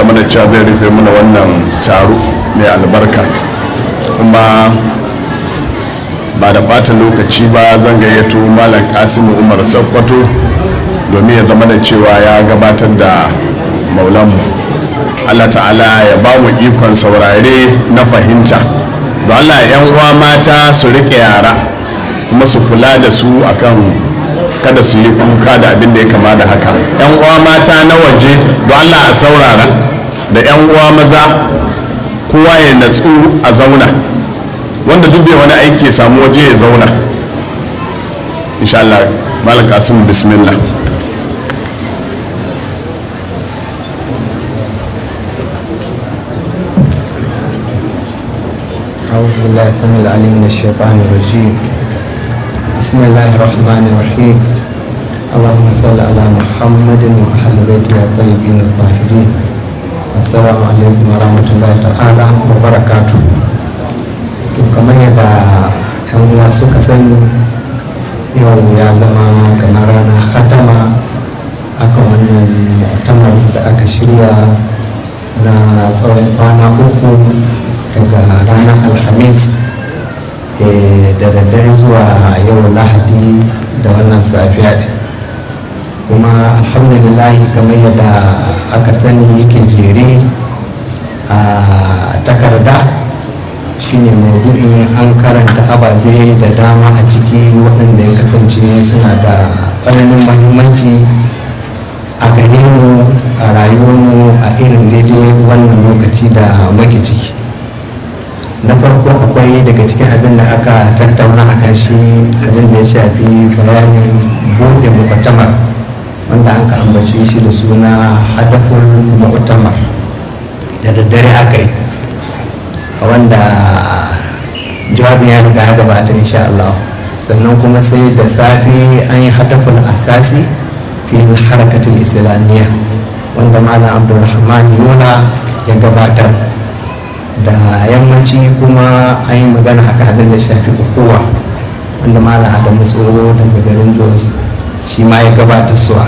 zama da cewa zai rufe mana wannan taro mai albarka kuma ba da bata lokaci ba zan gayyato malam kasimu umar sakkwato domin ya zama da cewa ya gabatar da maulanmu allah ta'ala ya ba mu ikon saurare na fahimta don allah yan uwa mata su rike yara kuma su kula da su akan kada su yi kuka da abin da ya kama da haka yan uwa mata na waje don allah a saurara da yan uwa maza kowa ya natsu a zauna wanda duk bai wani aiki ya samu waje ya zauna insha allah malam kasim bismillah أعوذ بالله السميع العليم من الشيطان الرجيم بسم الله الرحمن الرحيم اللهم صل على محمد وأهل بيته الطيبين الطاهرين السلام عليكم ورحمة الله تعالى وبركاته to kamar yadda yan uwa suka sani yau ya zama kamar ranar khatama akan wannan mu'tamar da aka shirya na tsawon kwana uku daga ranar alhamis da daddare zuwa yau lahadi da wannan safiya ɗin kuma alhamdulillah kamar yadda aka sani yake jere a takarda shine maudu'in an karanta ababe da dama a ciki waɗanda ya kasance suna da tsananin mahimmanci a gare mu a rayuwarmu a irin daidai wannan lokaci da muke ciki na farko akwai daga cikin abin da aka tattauna a kan shi abin da ya shafi bayanin bude mu'tamar wanda an ka ambace shi da suna hadafin mu'tamar da daddare aka yi wanda jawabin ya riga ya gabata insha Allah sannan kuma sai da safe an yi hadafin asasi fi harakatul islamiyya wanda malam abdulrahman yola ya gabatar da yammaci kuma an yi magana akan abin da shafi kowa wanda malam adamu tsoro daga garin jos shi ma ya gabata suwa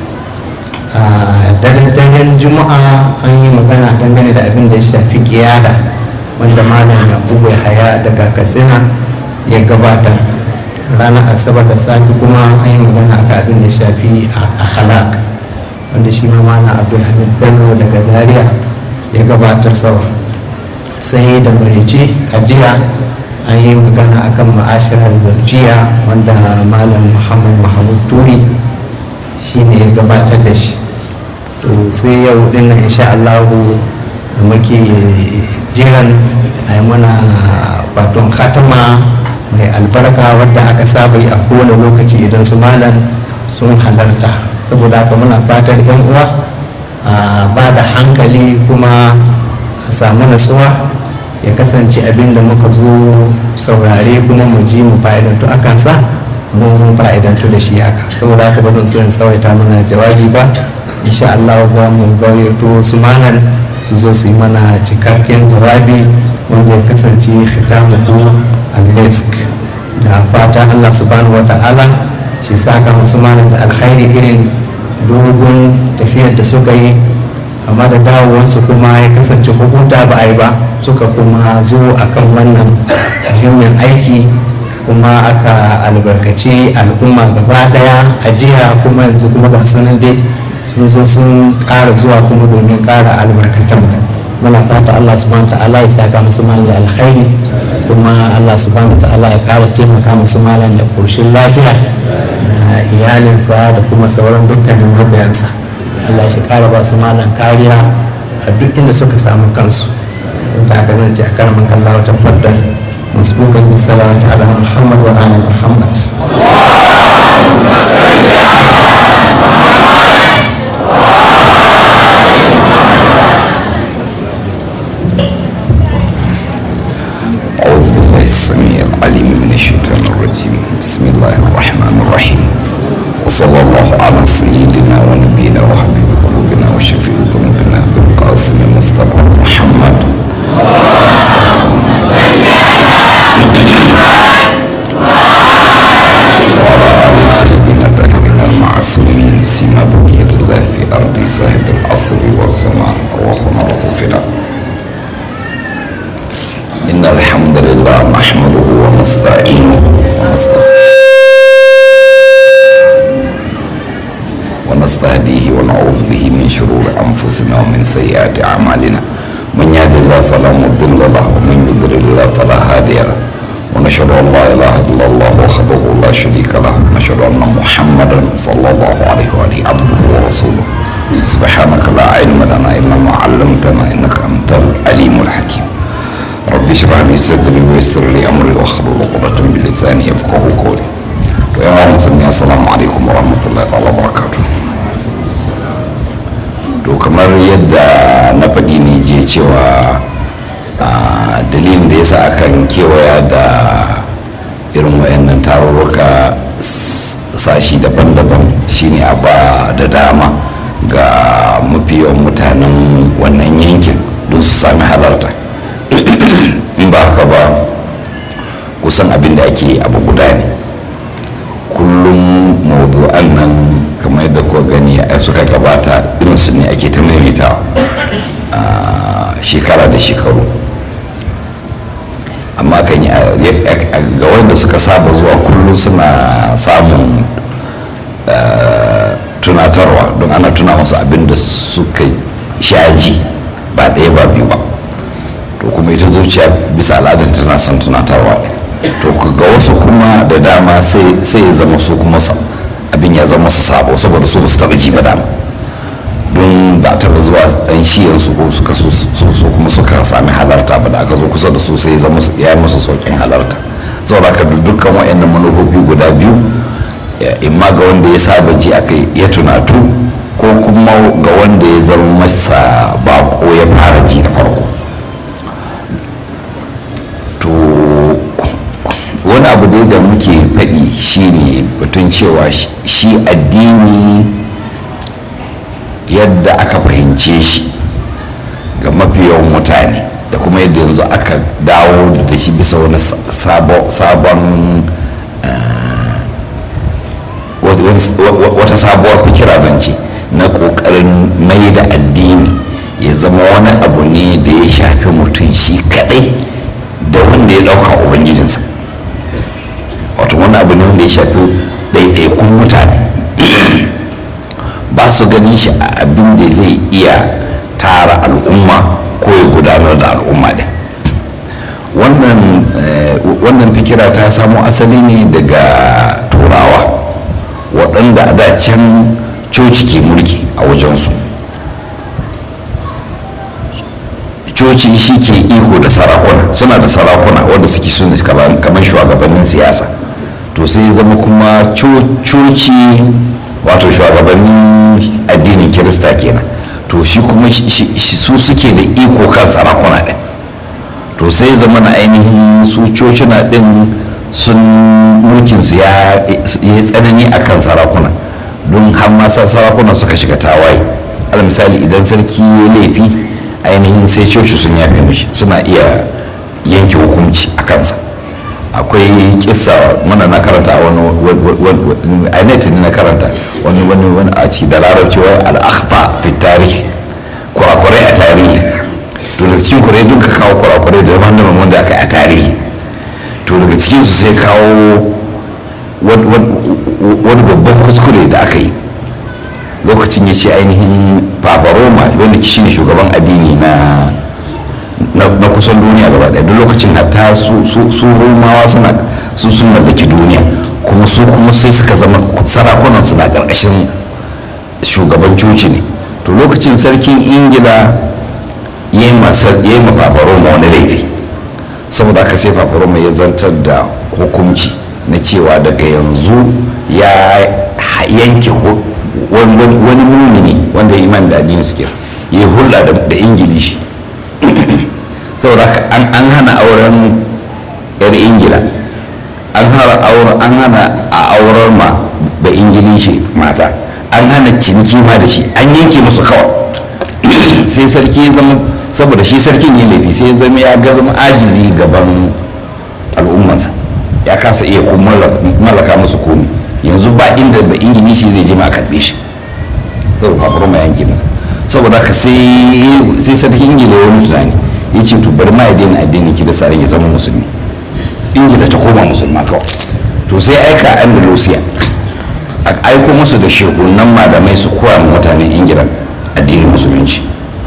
a daren juma'a an yi magana dangane da abin da ya shafi kiyada wanda malam yakubu haya daga katsina ya gabatar ranar asabar da safi kuma an yi magana akan abin da ya shafi a akhlaq wanda shi ma malam abdulhamid bello daga zaria ya gabatar sawa sai da marice a jiya an yi magana akan ma'ashirar zarjiya wanda malam muhammad mahmud turi shi ne ya gabatar da shi to sai yau dinnan insha allahu da muke jiran a yi mana baton khatama mai albarka wadda aka saba yi a kowane lokaci idan su malam sun halarta saboda haka muna fatar yan uwa ba da hankali kuma a samu natsuwa ya kasance abin da muka zo saurare kuma mu ji mu fa'idantu a kansa mun fa'idantu da shi haka saboda haka ba zan so in tsawaita mana jawabi ba insha Allah za mu gayyato su manan su zo su yi mana cikakken jawabi wanda ya kasance khitamu al-misk da fata Allah subhanahu wa ta'ala shi saka musu manan da alkhairi irin dogon tafiyar da suka yi amma da dawowarsu kuma ya kasance hukunta ba a yi ba suka kuma zo akan wannan muhimmin aiki kuma aka albarkaci al'umma gaba daya a jiya kuma yanzu kuma ga sunan dai sun zo sun ƙara zuwa kuma domin ƙara albarkatan muna fata Allah subhanahu ta'ala ya saka musu malam da alkhairi kuma Allah subhanahu ta'ala ya ƙara taimaka musu malam da ƙoshin lafiya da iyalinsa da kuma sauran dukkanin mabiyansa Allah shi kara ba su malam kariya a duk inda suka samu kansu da aka zance a karamin kallawa ta faddar masbukan bisalawat ala muhammad wa ala muhammad أعوذ بالله السميع العليم من الشيطان الرجيم بسم الله الرحمن الرحيم وصلى الله على سيدنا ونبينا وحبيب قلوبنا وشفيع ذنوبنا بالقاسم المصطفى محمد وعلى آل الطيبين الطاهرين المعصومين سيما بقية الله في أرض صاحب العصر والزمان وأرواحنا له فداء إن الحمد لله نحمده ونستعينه ونستغفره ونستهديه ونعوذ به من شرور أنفسنا ومن سيئات أعمالنا من يهد الله فلا مضل له ومن يضلل الله فلا هادي له ونشهد أن لا إله إلا الله وحده لا شريك له ونشهد أن محمدا صلى الله عليه وآله عبده ورسوله سبحانك لا علم لنا إلا ما علمتنا إنك أنت العليم الحكيم رب اشرح لي صدري ويسر لي أمري واحلل عقدة من لساني يفقه قولي ويا مسلمين السلام عليكم ورحمة الله تعالى وبركاته to kamar yadda na faɗi ne je cewa dalilin da yasa akan kewaya da irin wayannan tarurruka sashi daban-daban shine a ba da dama ga mafi yawan mutanen wannan yankin don su sami halarta in ba haka ba kusan abin da ake abu guda ne kullum mawdu'an nan kamar yadda kuka gani a suka gabata irinsu ne ake ta maimaitawa shekara da shekaru amma kan yi ga wanda suka saba zuwa kullum suna samun tunatarwa don ana tuna masu abin da suka shaji ba ɗaya ba biyu ba to kuma ita zuciya bisa al'adar tana son tunatarwa to ga wasu kuma da dama sai ya zama su kuma abin ya zama su sabo saboda su ba su taɓa ji ba dama don ba taɓa zuwa ɗan shiyansu ko suka su kuma suka sami halarta ba da aka zo kusa da su sai ya yi musu sauƙin halarta saboda ka dukkan wa'annan manufofi guda biyu imma ga wanda ya saba ji aka ya tunatu ko kuma ga wanda ya zama masa bako ya fara ji da farko to wani abu dai da muke faɗi shine batun cewa shi addini yadda aka fahimce shi ga mafi yawan mutane da kuma yadda yanzu aka dawo da shi bisa wani sabon wata sabuwar fikira zance na kokarin mai da addini ya zama wani abu ne da ya shafi mutum shi kadai da wanda ya dauka ubangijinsa wato wani abu ne wanda ya shafi ɗaiɗaikun mutane ba su ganin shi a abin da zai iya tara al'umma ko ya gudanar da al'umma ɗin wannan fikira ta samo asali ne daga turawa waɗanda a da can coci ke mulki a wajensu coci shi ke iko da sarakuna suna da sarakuna wanda suke suna kamar shugabannin siyasa to sai zama kuma coci wato shugabannin addinin kirista kenan to shi kuma su suke da iko kan sarakuna ɗin to sai zama na ainihin su cocina ɗin sun mulkinsu ya yi tsanani a kan sarakuna don har ma sarakuna suka shiga tawaye al misali idan sarki ya laifi ainihin sai coci sun yafe mishi suna iya yanke hukunci a kansa akwai kissa mana na karanta a wani a net ne na karanta wani wani wani a ci da larabci wai al'akhta fi tarihi kurakurai a tarihi to daga cikin kurai duk ka kawo kurakurai da daban daban wanda aka yi a tarihi to daga cikin su sai kawo wani babban kuskure da aka yi lokacin ya ce ainihin papa roma wanda shi ne shugaban addini na na kusan duniya gaba ɗaya duk lokacin hatta su romawa suna su sun mallaki duniya kuma su kuma sai suka zama sarakunan suna ƙarƙashin shugaban coci ne to lokacin sarkin ingila ya yi ma papa roma wani laifi saboda haka sai papa roma ya zantar da hukunci na cewa daga yanzu ya yanke wani mumini wanda iman da addini suke ya yi hulɗa da ingilishi saboda an hana auren yar ingila an hana a auren ma da ingilishi mata an hana ciniki ma da shi an yanke musu kawai sai sarki ya zama saboda shi sarkin ya laifi sai ya zama ya ga zama ajizi gaban al'ummansa ya kasa iya kuma mallaka musu komi yanzu ba inda ba ingilishi zai je ma a karbe shi saboda fafaroma yanke masa saboda ka sai sai sarkin ingila ya wani tunani ya ce to bari ma ya daina addinin kirista ya zama musulmi ingila ta koma musulma kawai to sai aika andalusia a aiko musu da shekunan malamai su koya ma mutanen ingila addinin musulunci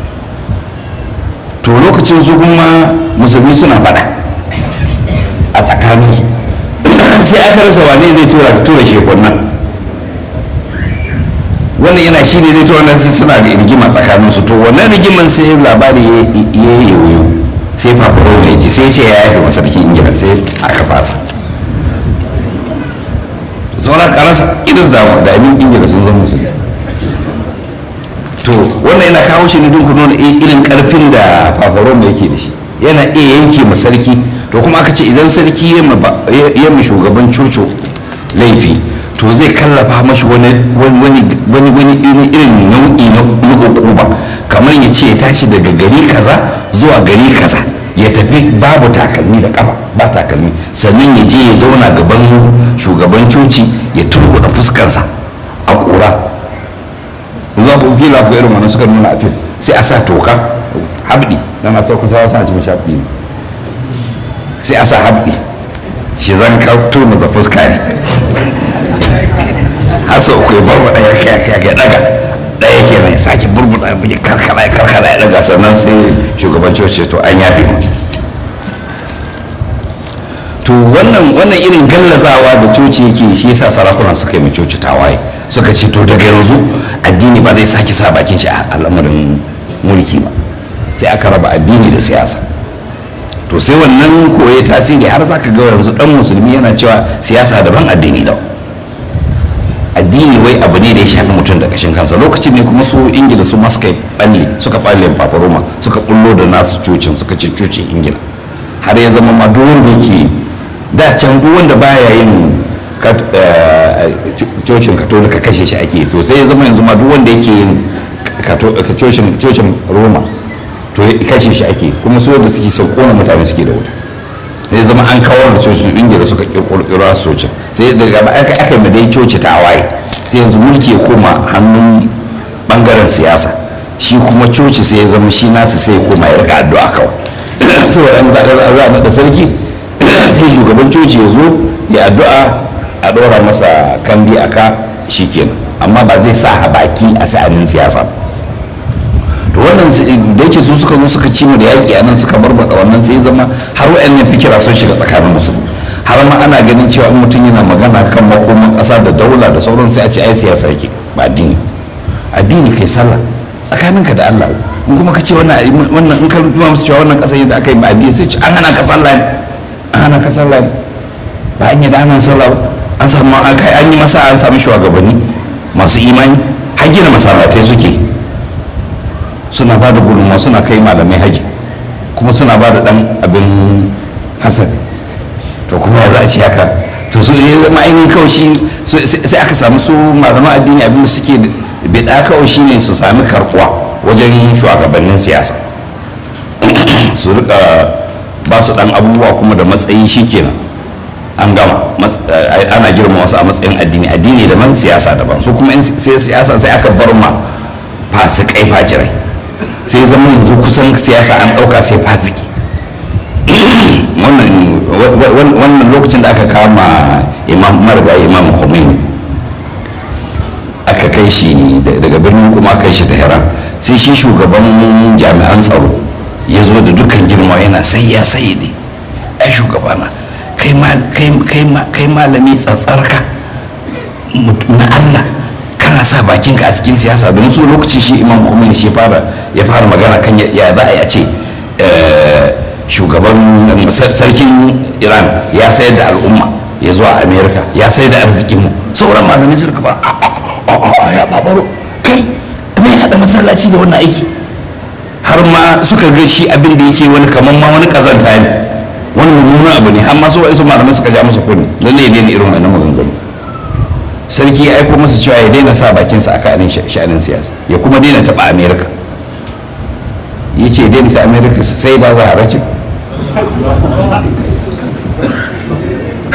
to lokacin su kuma musulmi suna faɗa a tsakaninsu sai aka rasa wane zai tura tura shekunan wannan yana shi ne zai tura nan sai suna da rigima tsakaninsu to wannan rigiman sai labari ya yi yoyo sai fafaro ne ji sai ce ya yafe masarkin ingila sai aka fasa sauran karasa iris da da abin ingila sun zama musulmi to wannan yana kawo shi ne don ku nuna irin karfin da fafaron da yake da shi yana iya yanke ma sarki to kuma aka ce idan sarki ya ma shugaban coco laifi to zai kallafa mashi wani wani irin nau'i na hukuma kamar ya ce ya tashi daga gari kaza zuwa gari kaza ya tafi babu takalmi da kafa ba takalmi sannan ya je ya zauna gaban shugaban coci ya turbuɗa fuskarsa a ƙura za ku fila ku irin wannan suka nuna a fil sai a sa toka habdi dan a sauka sawa sa cikin shafi ne sai a sa habdi shi zan ka turmuza fuska ne har sau ku ya barbaɗa ya kai ya daga ɗaya ke mai sake burbuɗa ya karkara ya karkara ya daga sannan sai shugaban coci to an yafe mu to wannan wannan irin gallazawa da coci yake shi yasa sarakunan suka yi coci tawaye suka ce to daga yanzu addini ba zai sake sa bakin shi a al'amarin mulki ba sai aka raba addini da siyasa to sai wannan koye tasiri har zaka ga yanzu dan musulmi yana cewa siyasa daban addini daban addini wai abu ne da ya shafi mutum da kashin kansa lokacin ne kuma su ingila su masu kai balle suka balle paparoma suka kullo da nasu cocin suka ce cocin ingila har ya zama ma duk wanda yake da can duk wanda baya yin cocin katolika kashe shi ake to sai ya zama yanzu ma duk wanda yake yin cocin roma to kashe shi ake kuma su da suke sau kona mutane suke da wuta sai zama an kawar da coci ingila suka kirkiro su cocin sai daga ba aka aka yi dai coci ta waye sai yanzu mulki ya koma hannun bangaren siyasa shi kuma coci sai ya zama shi nasu sai ya koma ya rika addu'a kawai saboda an za a naɗa sarki sai shugaban coci ya zo ya addu'a a ɗora masa kambi a ka shi kenan amma ba zai sa a baki a sa'anin siyasa to wannan da yake su suka zo suka ci mu da yaƙi a nan suka barbata wannan sai zama har wa'annan fikira sun shiga tsakanin musulmi har ma ana ganin cewa in mutum yana magana kan makoman ƙasa da daula da sauran sai a ce ai siyasa yake ba addini addini kai sallah tsakaninka da Allah in kuma ka ce wannan wannan in ka rubuta musu cewa wannan ƙasa yadda aka yi ba addini sai ce an hana ka sallah ne an hana ka sallah ne ba an yi da ana sallah ba an samu an yi masa an sami shugabanni masu imani har gina masallatai suke suna ba da gudunmawa suna kai malamai haji kuma suna ba da dan abin hasan to kuma ya za a ce haka to su ne zama ainihin kawai shi sai aka samu su malaman addini abin da suke bida kawai shi ne su sami karbuwa wajen shugabannin siyasa su rika ba su dan abubuwa kuma da matsayi shi kenan an gama ana girma wasu a matsayin addini addini daban siyasa daban su kuma sai siyasa sai aka bar ma fasikai fajirai sai zama yanzu kusan siyasa an ɗauka sai fasiki wannan lokacin da aka kama imam marga imam khomeini aka kai shi daga birnin kuma kai shi tehran sai shi shugaban jami'an tsaro ya zo da dukkan girma yana sai ya sai ne ai shugabana kai malami tsatsarka na allah kana sa bakinka a cikin siyasa don su lokaci shi imam khomeini shi ya fara magana kan ya za a yi a ce shugaban sarkin iran ya sayar da al'umma ya zuwa amerika ya sayar da arzikinmu sauran malamai suka ba a ya babaro kai mai haɗa masallaci da wannan aiki har ma suka ga shi abin da yake wani kamar ma wani kazanta ne wani mummunan abu ne amma su wa'isu malamai suka ja masa kunni lalle ne irin wannan maganganu sarki ya aiko masa cewa ya daina sa bakinsa a kanin sha'anin siyasa ya kuma daina taɓa amerika ya ce daina ta amerika sai ba za a race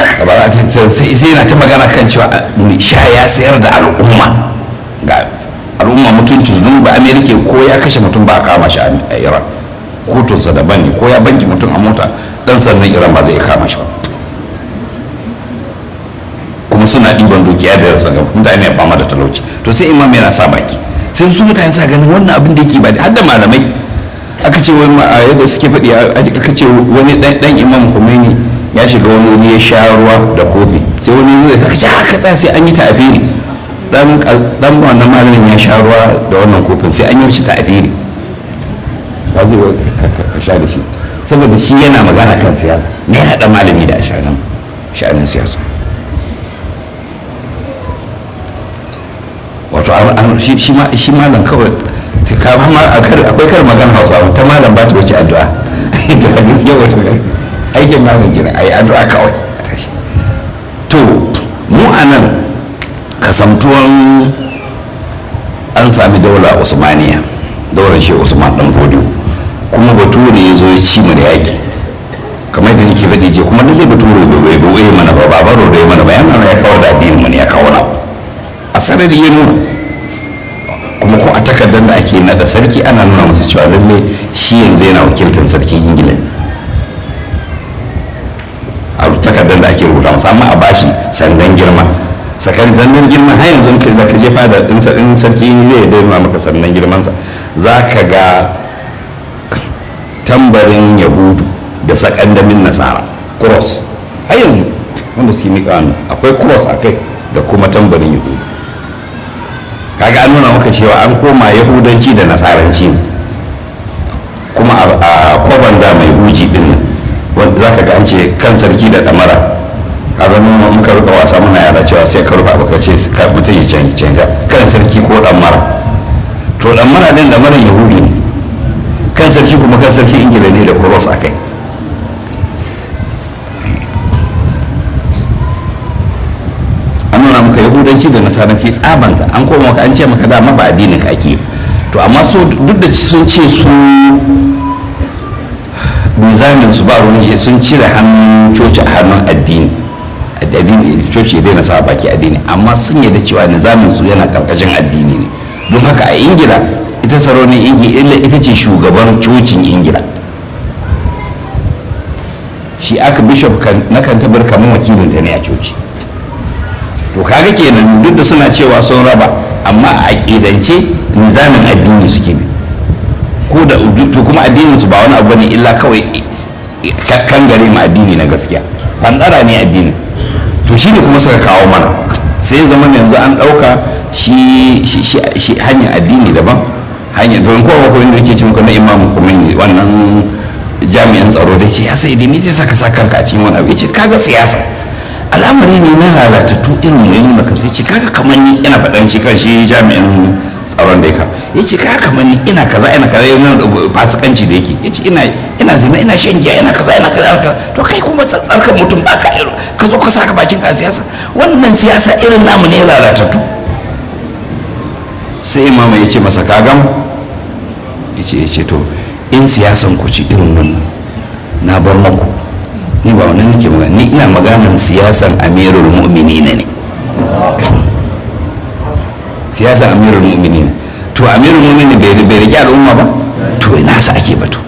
sai yana ta magana kan cewa sha ya sayar da al'umma ga al'umma mutunci su don ba amerika ko ya kashe mutum ba a kama shi a iran kotunsa daban ne ko ya banki mutum a mota dan sannan iran ba zai kama shi ba kuma suna ɗiban dukiya da yarsa ga mutane ya fama da talauci to sai imam yana sa baki sai su mutane sa ganin wannan abin da yake ba har da malamai aka ce wani a yadda suke faɗi aka ce wani dan imam Khomeini ya shiga wani wuri ya sha ruwa da kofi sai wani zai kaka ce haka tsaya sai an yi ta'afiri dan dan wannan malamin ya sha ruwa da wannan kofin sai an yi shi ta'afiri ba zai ka sha da shi saboda shi yana magana kan siyasa me ya haɗa malami da sha'anin sha'anin siyasa wato shi malam kawai akwai kar magana hausa ta malam ba ta wuce addu'a aikin malam gina a yi addu'a kawai to mu a nan kasamtuwan an sami daula usmaniya daular shi usman dan fodiyo kuma bature ya zo ya ci mu da yaƙi kamar da nake faɗi je kuma lalle bature bai bai mana ba ba baro da mana ba yana ya kawo da addinin mu ne ya kawo na a sarari ya nuna kuma ko a takardar da ake naɗa sarki ana nuna masa cewa lalle shi yanzu yana wakiltar sarkin ingila a takardar da ake rubuta masa amma a bashi sandan girma sakandan girma har yanzu da ka je fada din sarki zai daina maka sandan girmansa za ka ga tambarin yahudu da sakandamin nasara cross har yanzu wanda suke miƙa hannu akwai cross a kai da kuma tambarin yahudu kaga an nuna maka cewa an koma yahudanci da nasaranci ne kuma a kwaban da mai huji din nan wanda za ka ga an ce kan sarki da damara kaga nuna muka rika wasa muna yara cewa sai ka rufa baka ce mutum ya canja kan sarki ko damara to damara din damaran yahudi ne kan sarki kuma kan sarki ingila ne da cross a kai an nuna maka yahudanci da nasaranci tsabanta an koma maka an ce maka dama ba addinin ka ake to amma so duk da sun ce su nizamin su ba wani sun cire hannun coci a hannun addini addini coci ya daina sa baki addini amma sun yarda cewa nizamin su yana karkashin addini ne don haka a ingila ita sarauniyar ingila ita ce shugaban cocin ingila shi aka bishop na kan tabar kamar wakilinta ne a coci to kaga kenan duk da suna cewa sun raba amma a aƙidance nizamin addini suke bi ko da to kuma addinin su ba wani abu ne illa kawai kan gare mu addini na gaskiya fandara ne addini to shi ne kuma suka kawo mana sai zaman yanzu an ɗauka shi hanyar addini daban hanyar don kowa ko inda yake cin na imam Khomeini wannan jami'an tsaro da ce ya sai da me zai saka sa kanka a cikin wani abu ya ce kaga siyasa al'amari ne na lalatattu irin mu nuna kan sai ce kaga kamar ni ina faɗan shi kan shi jami'in tsaron da ya kawo ya ce kaga kamar ni ina kaza ina kaza yana da fasikanci da yake ya ce ina ina zina ina shan giya ina kaza ina kaza kaza to kai kuma tsarkan mutum ba ka irin ka zo ka saka bakin ka siyasa wannan siyasa irin namu ne lalatattu sai imama ya ce masa kagam ya ce ya ce to in siyasan ku ci irin wannan na bar maku ni ba wannan nake magana ni ina maganan siyasan amirul mu'minina ne siyasan amirul mu'minina to amirul mu'minina bai bai rike al'umma ba to ina sa ake batu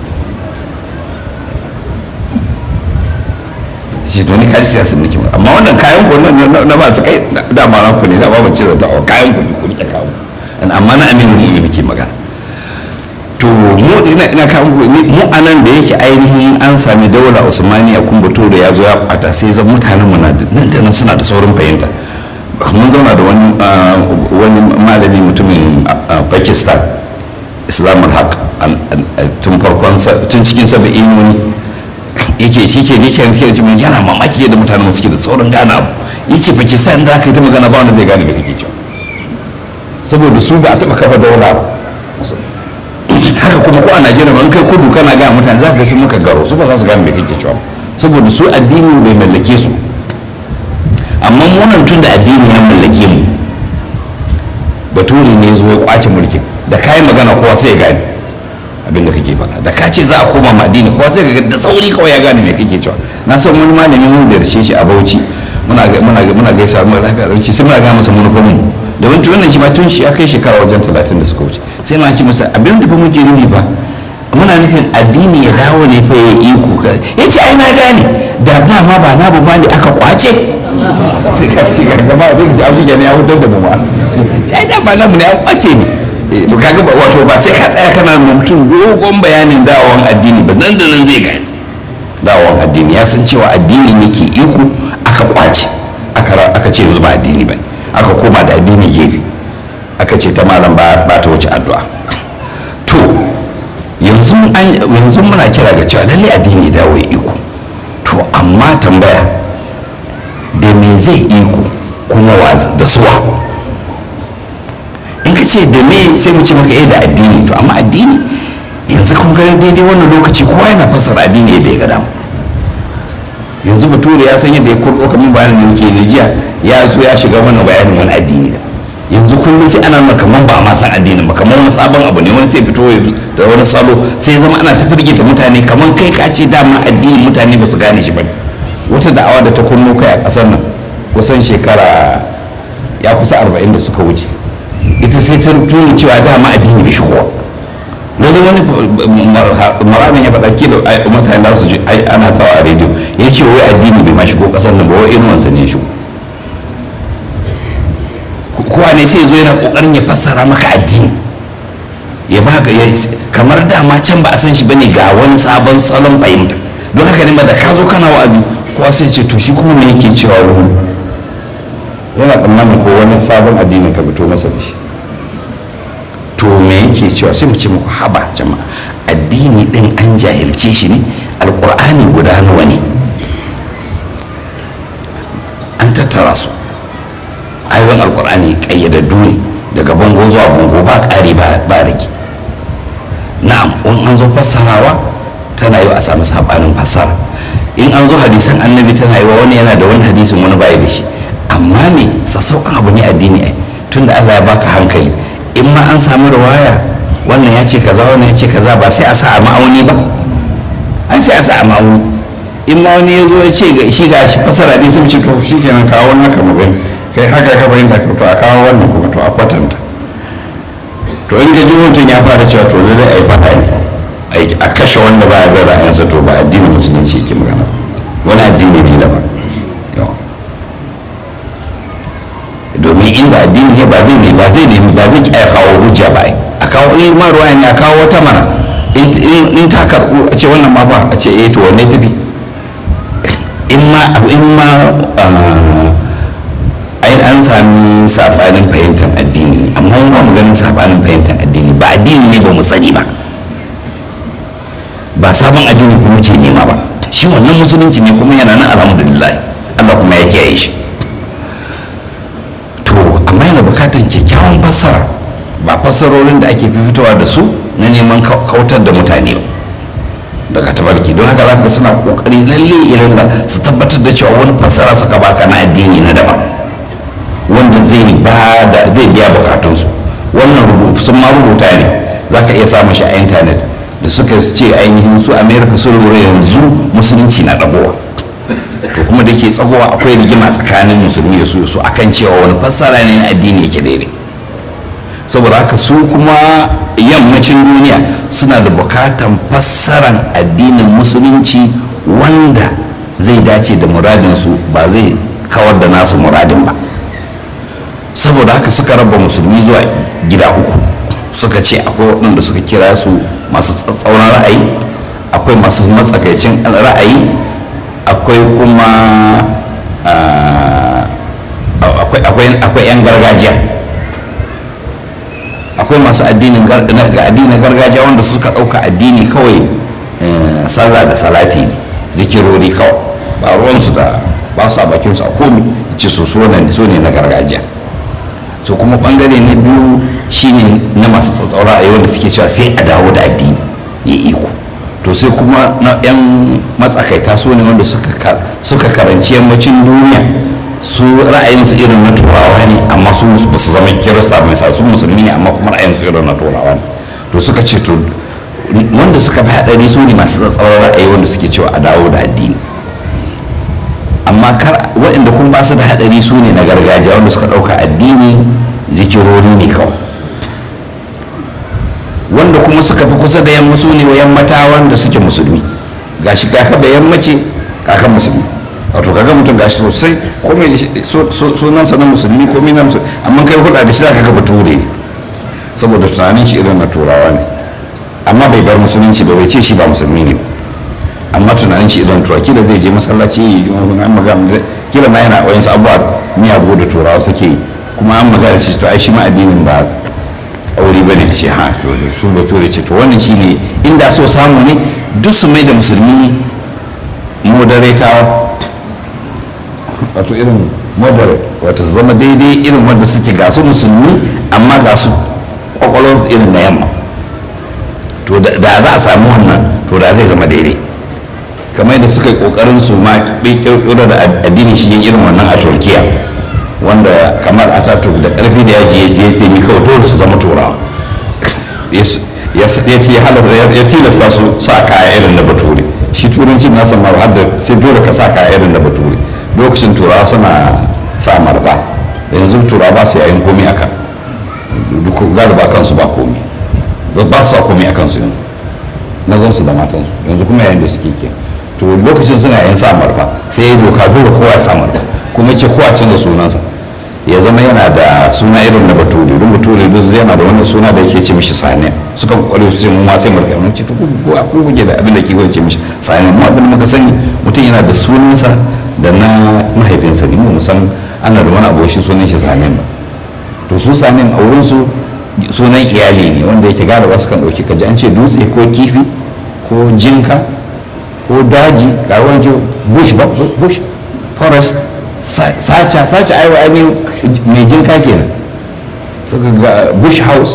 shi to ni kaji siyasan nake magana amma wannan kayan ku na ba su kai da ma na ku ne da ba ban cire ta kayan ku ne ku rike kawo amma na amirul mu'minina nake magana to mu ina ina kawo mu anan da yake ainihin an sami daula usmaniya kun bato da ya zo ya kwata sai zan mutanen mu na nan da nan suna da saurin fahimta mun zauna da wani wani malami mutumin pakistan islam al-haq tun farkon tun cikin saba'in wani yake shi ke ne ke mutumin yana mamaki yadda mutanen suke da saurin gane abu yace pakistan da aka yi ta magana ba wanda zai gane me kake cewa saboda su ba a taba kafa daula ba haka kuma ko a najeriya ba in kai kudu kana gaya mutane za ka sun muka garo su ba za su gane me kake cewa saboda su addini bai mallake su amma munan tun da addini ya mallake mu bature ne zo ya kwace mulkin da kayan magana kowa sai ya gane abin da kake faɗa da ka ce za a koma ma addini kowa sai ga da sauri kawai ya gane me kake cewa na san wani malami mun ziyarce shi a Bauchi muna muna muna gaisa mu lafiya Bauchi sai muna ga masa manufofin da wani wannan shi ma tun shi ya kai shekara wajen talatin da suka wuce sai na ce masa abin da fa muke nufi ba muna nufin addini ya dawo ne fa ya iko ya ce ai na gane da dama ba na bu ne aka kwace sai ka ci gaba da shi abu ne ya hutar da mu ma sai da ba namu ne ya kwace ne to kaga ba wato ba sai ka tsaya kana mutum dogon bayanin dawon addini ba nan da nan zai gane dawon addini ya san cewa addini ne ke iko aka kwace aka ce yanzu ba addini ba aka koma da addini gefe aka ce ta malam ba ta wuce addu'a to yanzu yanzu muna kira ga cewa lalle addini dawo ya iko to amma tambaya da me zai iko kuma da suwa in ka ce da me sai mu ce maka eh da addini to amma addini yanzu kun ga daidai wannan lokaci kowa yana fassara addini yadda ya ga dama yanzu bature ya san yadda ya kurɗo kamar bayanin da yake ne jiya ya zo ya shiga wannan bayanin wani addini da yanzu kullum sai ana nuna kamar ba ma san addinin ba kamar wani sabon abu ne wani sai fito da wani salo sai ya zama ana ta firgita mutane kamar kai ka ce dama addinin mutane ba su gane shi ba wata da'awa da ta kunno kai a ƙasar nan kusan shekara ya kusa arba'in da suka wuce ita sai ta tuni cewa dama addini bai shigowa wani wani maramin ya faɗa kila mutane za su ji ana tsawa a rediyo ya ce wai addini bai ma shigo ƙasar nan ba wai irin wansa ne ya shigo kowa ne sai zo yana ƙoƙarin ya fassara maka addini ya ba ga kamar dama can ba a san shi bane ga wani sabon salon fahimta don haka ne ba da ka zo kana wa'azi kowa sai ce to shi kuma me yake cewa wani yana tsammanin ko wani sabon addinin ka fito masa da shi to me yake cewa sai mu ce muku haba jama'a addini din an jahilce shi ne alkur'ani guda nawa ne an tattara su ayoyin alkur'ani kayyadaddu ne daga bango zuwa bango ba ƙari ba rage na'am in an zo fassarawa tana yi a samu sabanin fassara in an zo hadisan annabi tana yi wa wani yana da wani hadisin wani baya da shi amma me sassauƙan abu ne addini ai tunda allah ya baka hankali in ma an samu rawaya wannan ya ce kaza wannan ya ce kaza ba sai a sa a ma'auni ba an sai a sa a ma'auni in ma wani ya zo ya ce ga shi ga shi fasara ne sai ce to shi kenan kawo wannan ka magani kai haka ka bayin da to a kawo wannan kuma to a kwatanta to in ga mutum ya fara cewa to lalle a yi fada ne a kashe wanda ba ya ga ra'ayinsa to ba addinin musulunci yake magana wani addini ne daban domin inda addini ne ba zai ne ba zai nemi ba zai iya kawo hujja ba a kawo in ma ruwa ne a kawo wata mana in ta karɓu a ce wannan ma ba a ce eh to wanne tafi in ma in ma ai an sami sabanin fahimtar addini amma mun ba mu ganin sabanin fahimtar addini ba addini ne ba mu sani ba ba sabon addini kuma ce nema ba shi wannan musulunci ne kuma yana nan alhamdulillah Allah kuma ya kiyaye shi amma yana bukatan kyakkyawan fassara ba fassarorin da ake fitowa da su na neman kautar da mutane ba daga tabarki don haka zaka suna kokari lalle irin da su tabbatar da cewa wani fassara suka baka na addini na daban wanda zai ba da zai biya bukatunsu wannan rubutu sun ma rubuta ne zaka iya samun shi a intanet da suka ce ainihin su america sun lura yanzu musulunci na dagowa to kuma da ke tsagowa akwai rigima tsakanin musulmi da su su akan cewa wani fassara ne na addini yake daidai saboda haka su kuma yammacin duniya suna da bukatan fassaran addinin musulunci wanda zai dace da muradinsu ba zai kawar da nasu muradin ba saboda haka suka raba musulmi zuwa gida uku suka ce akwai waɗanda suka kira su masu tsatsauran ra'ayi akwai masu matsakaicin ra'ayi akwai kuma akwai 'yan gargajiya akwai masu addinin gargajiya wanda suka ɗauka addini kawai sallah da salati ne zikirori kawai ba ruwansu da ba su a bakinsu a komi ci su so ne na gargajiya so kuma bangare na biyu shine na masu tsatsaura a yau da suke cewa sai a dawo da addini ya iko to sai kuma na 'yan matsakaita su ne wanda suka karanci yammacin duniya su ra'ayinsu irin na turawa ne amma su ba su zama kirista mai sa su musulmi ne amma kuma ra'ayinsu irin na turawa ne to suka ce to wanda suka fi haɗari su ne masu tsatsauran ra'ayi wanda suke cewa a dawo da addini amma kar waɗanda kuma ba su da haɗari su ne na gargajiya wanda suka ɗauka addini zikirori ne kawai wanda kuma suka fi kusa da yamma su ne yammata wanda suke musulmi gashi kaka da yammace kaka musulmi wato kaga mutum gashi sosai komai sunansa na musulmi komai na musulmi amma kai hulɗa da shi za ka ga bature ne saboda tunanin shi irin na turawa ne amma bai bar musulunci ba bai ce shi ba musulmi ne amma tunanin shi irin turawa kila zai je masallaci ya yi an magana kila ma yana wayansu abubuwa miyagu da turawa suke yi kuma an magana shi to ai shi ma addinin ba tsauri ba ne ce ha to su bature ce to wannan shine inda so samu ne duk su mai da musulmi moderatawa wato irin moderate wato su zama daidai irin wanda suke ga su musulmi amma ga su kwakwalwarsu irin na yamma to da za a samu wannan to da zai zama daidai kamar yadda suka yi kokarin su ma kirkiro da addinin shi irin wannan a turkiya wanda kamar ataturk da karfi da yaji ya ce mi kawai dole su zama turawa ya tilasta su sa kaya irin na bature shi turancin nasa ma har da sai dole ka sa kaya irin na bature lokacin turawa suna sa marba yanzu turawa ba su yayin komi aka duk galiba kansu ba komi ba su sa komi a kansu yanzu na su da matansu yanzu kuma yayin da suke ke to lokacin suna yayin sa marba sai ya doka dole kowa ya sa marba kuma ce kowa canza sunansa ya zama yana da suna irin na bature don bature duk yana da wani suna da yake ce mishi sani suka kware su ce mu ma sai mu rika ce to ko ko kuke da abin da ke ce mishi sani mu abin da muka sani mutum yana da sunansa da na mahaifinsa ne mu san ana da wani abu shi sunan shi sani ba to su sani a wurin su sunan iyali ne wanda yake gara wasu kan dauki kaji an ce dutse ko kifi ko jinka ko daji ga wani bush bush forest sacha sacha aiwa ainihin mai jinka kenan ga bush house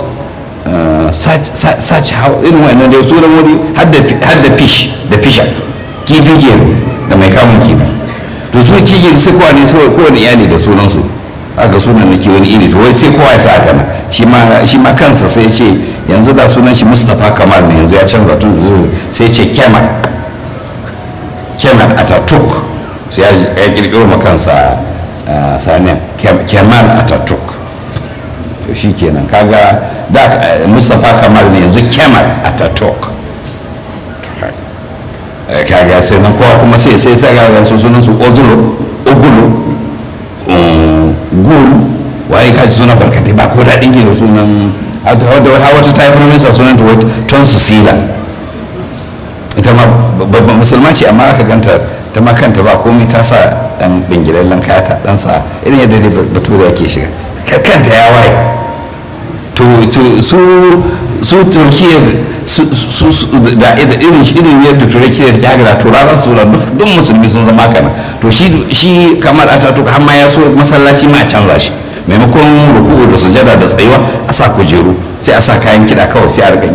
sacha house irin wannan da sunan wuri har da fish da fisha kifi kenan da mai kamun kifi to su kifi sai kowa ne sai kowane iyali da sunansu aka sunan nake wani iri to wai sai kowa ya sa aka na shi ma kansa sai ce yanzu da sunan shi mustapha kamal ne yanzu ya canza tun sai ce kemal kemal ataturk sai ya kirkiro makansa sanin kemal ataturk to shi kenan kaga da mustapha kamal ne yanzu kemal ataturk kaga sai nan kowa kuma sai sai sai ga su sunan su ozulo ogulu gul waye ka ji sunan barkatai ba ko daɗin ke da sunan wata ta yi profesa sunan ta ton sila ita ma babban musulma ce amma aka ganta ta ma kanta ba komai ta sa dan bingilallen kaya ta dan sa irin yadda dai bature yake shiga kanta ya waye to su su turkiya su da irin irin yadda turkiya ta haka da turawa su da duk musulmi sun zama kana to shi shi kamar ataturk har ma ya so masallaci ma a canza shi maimakon ruku'u da sujada da tsayuwa a sa kujeru sai a sa kayan kiɗa kawai sai a rika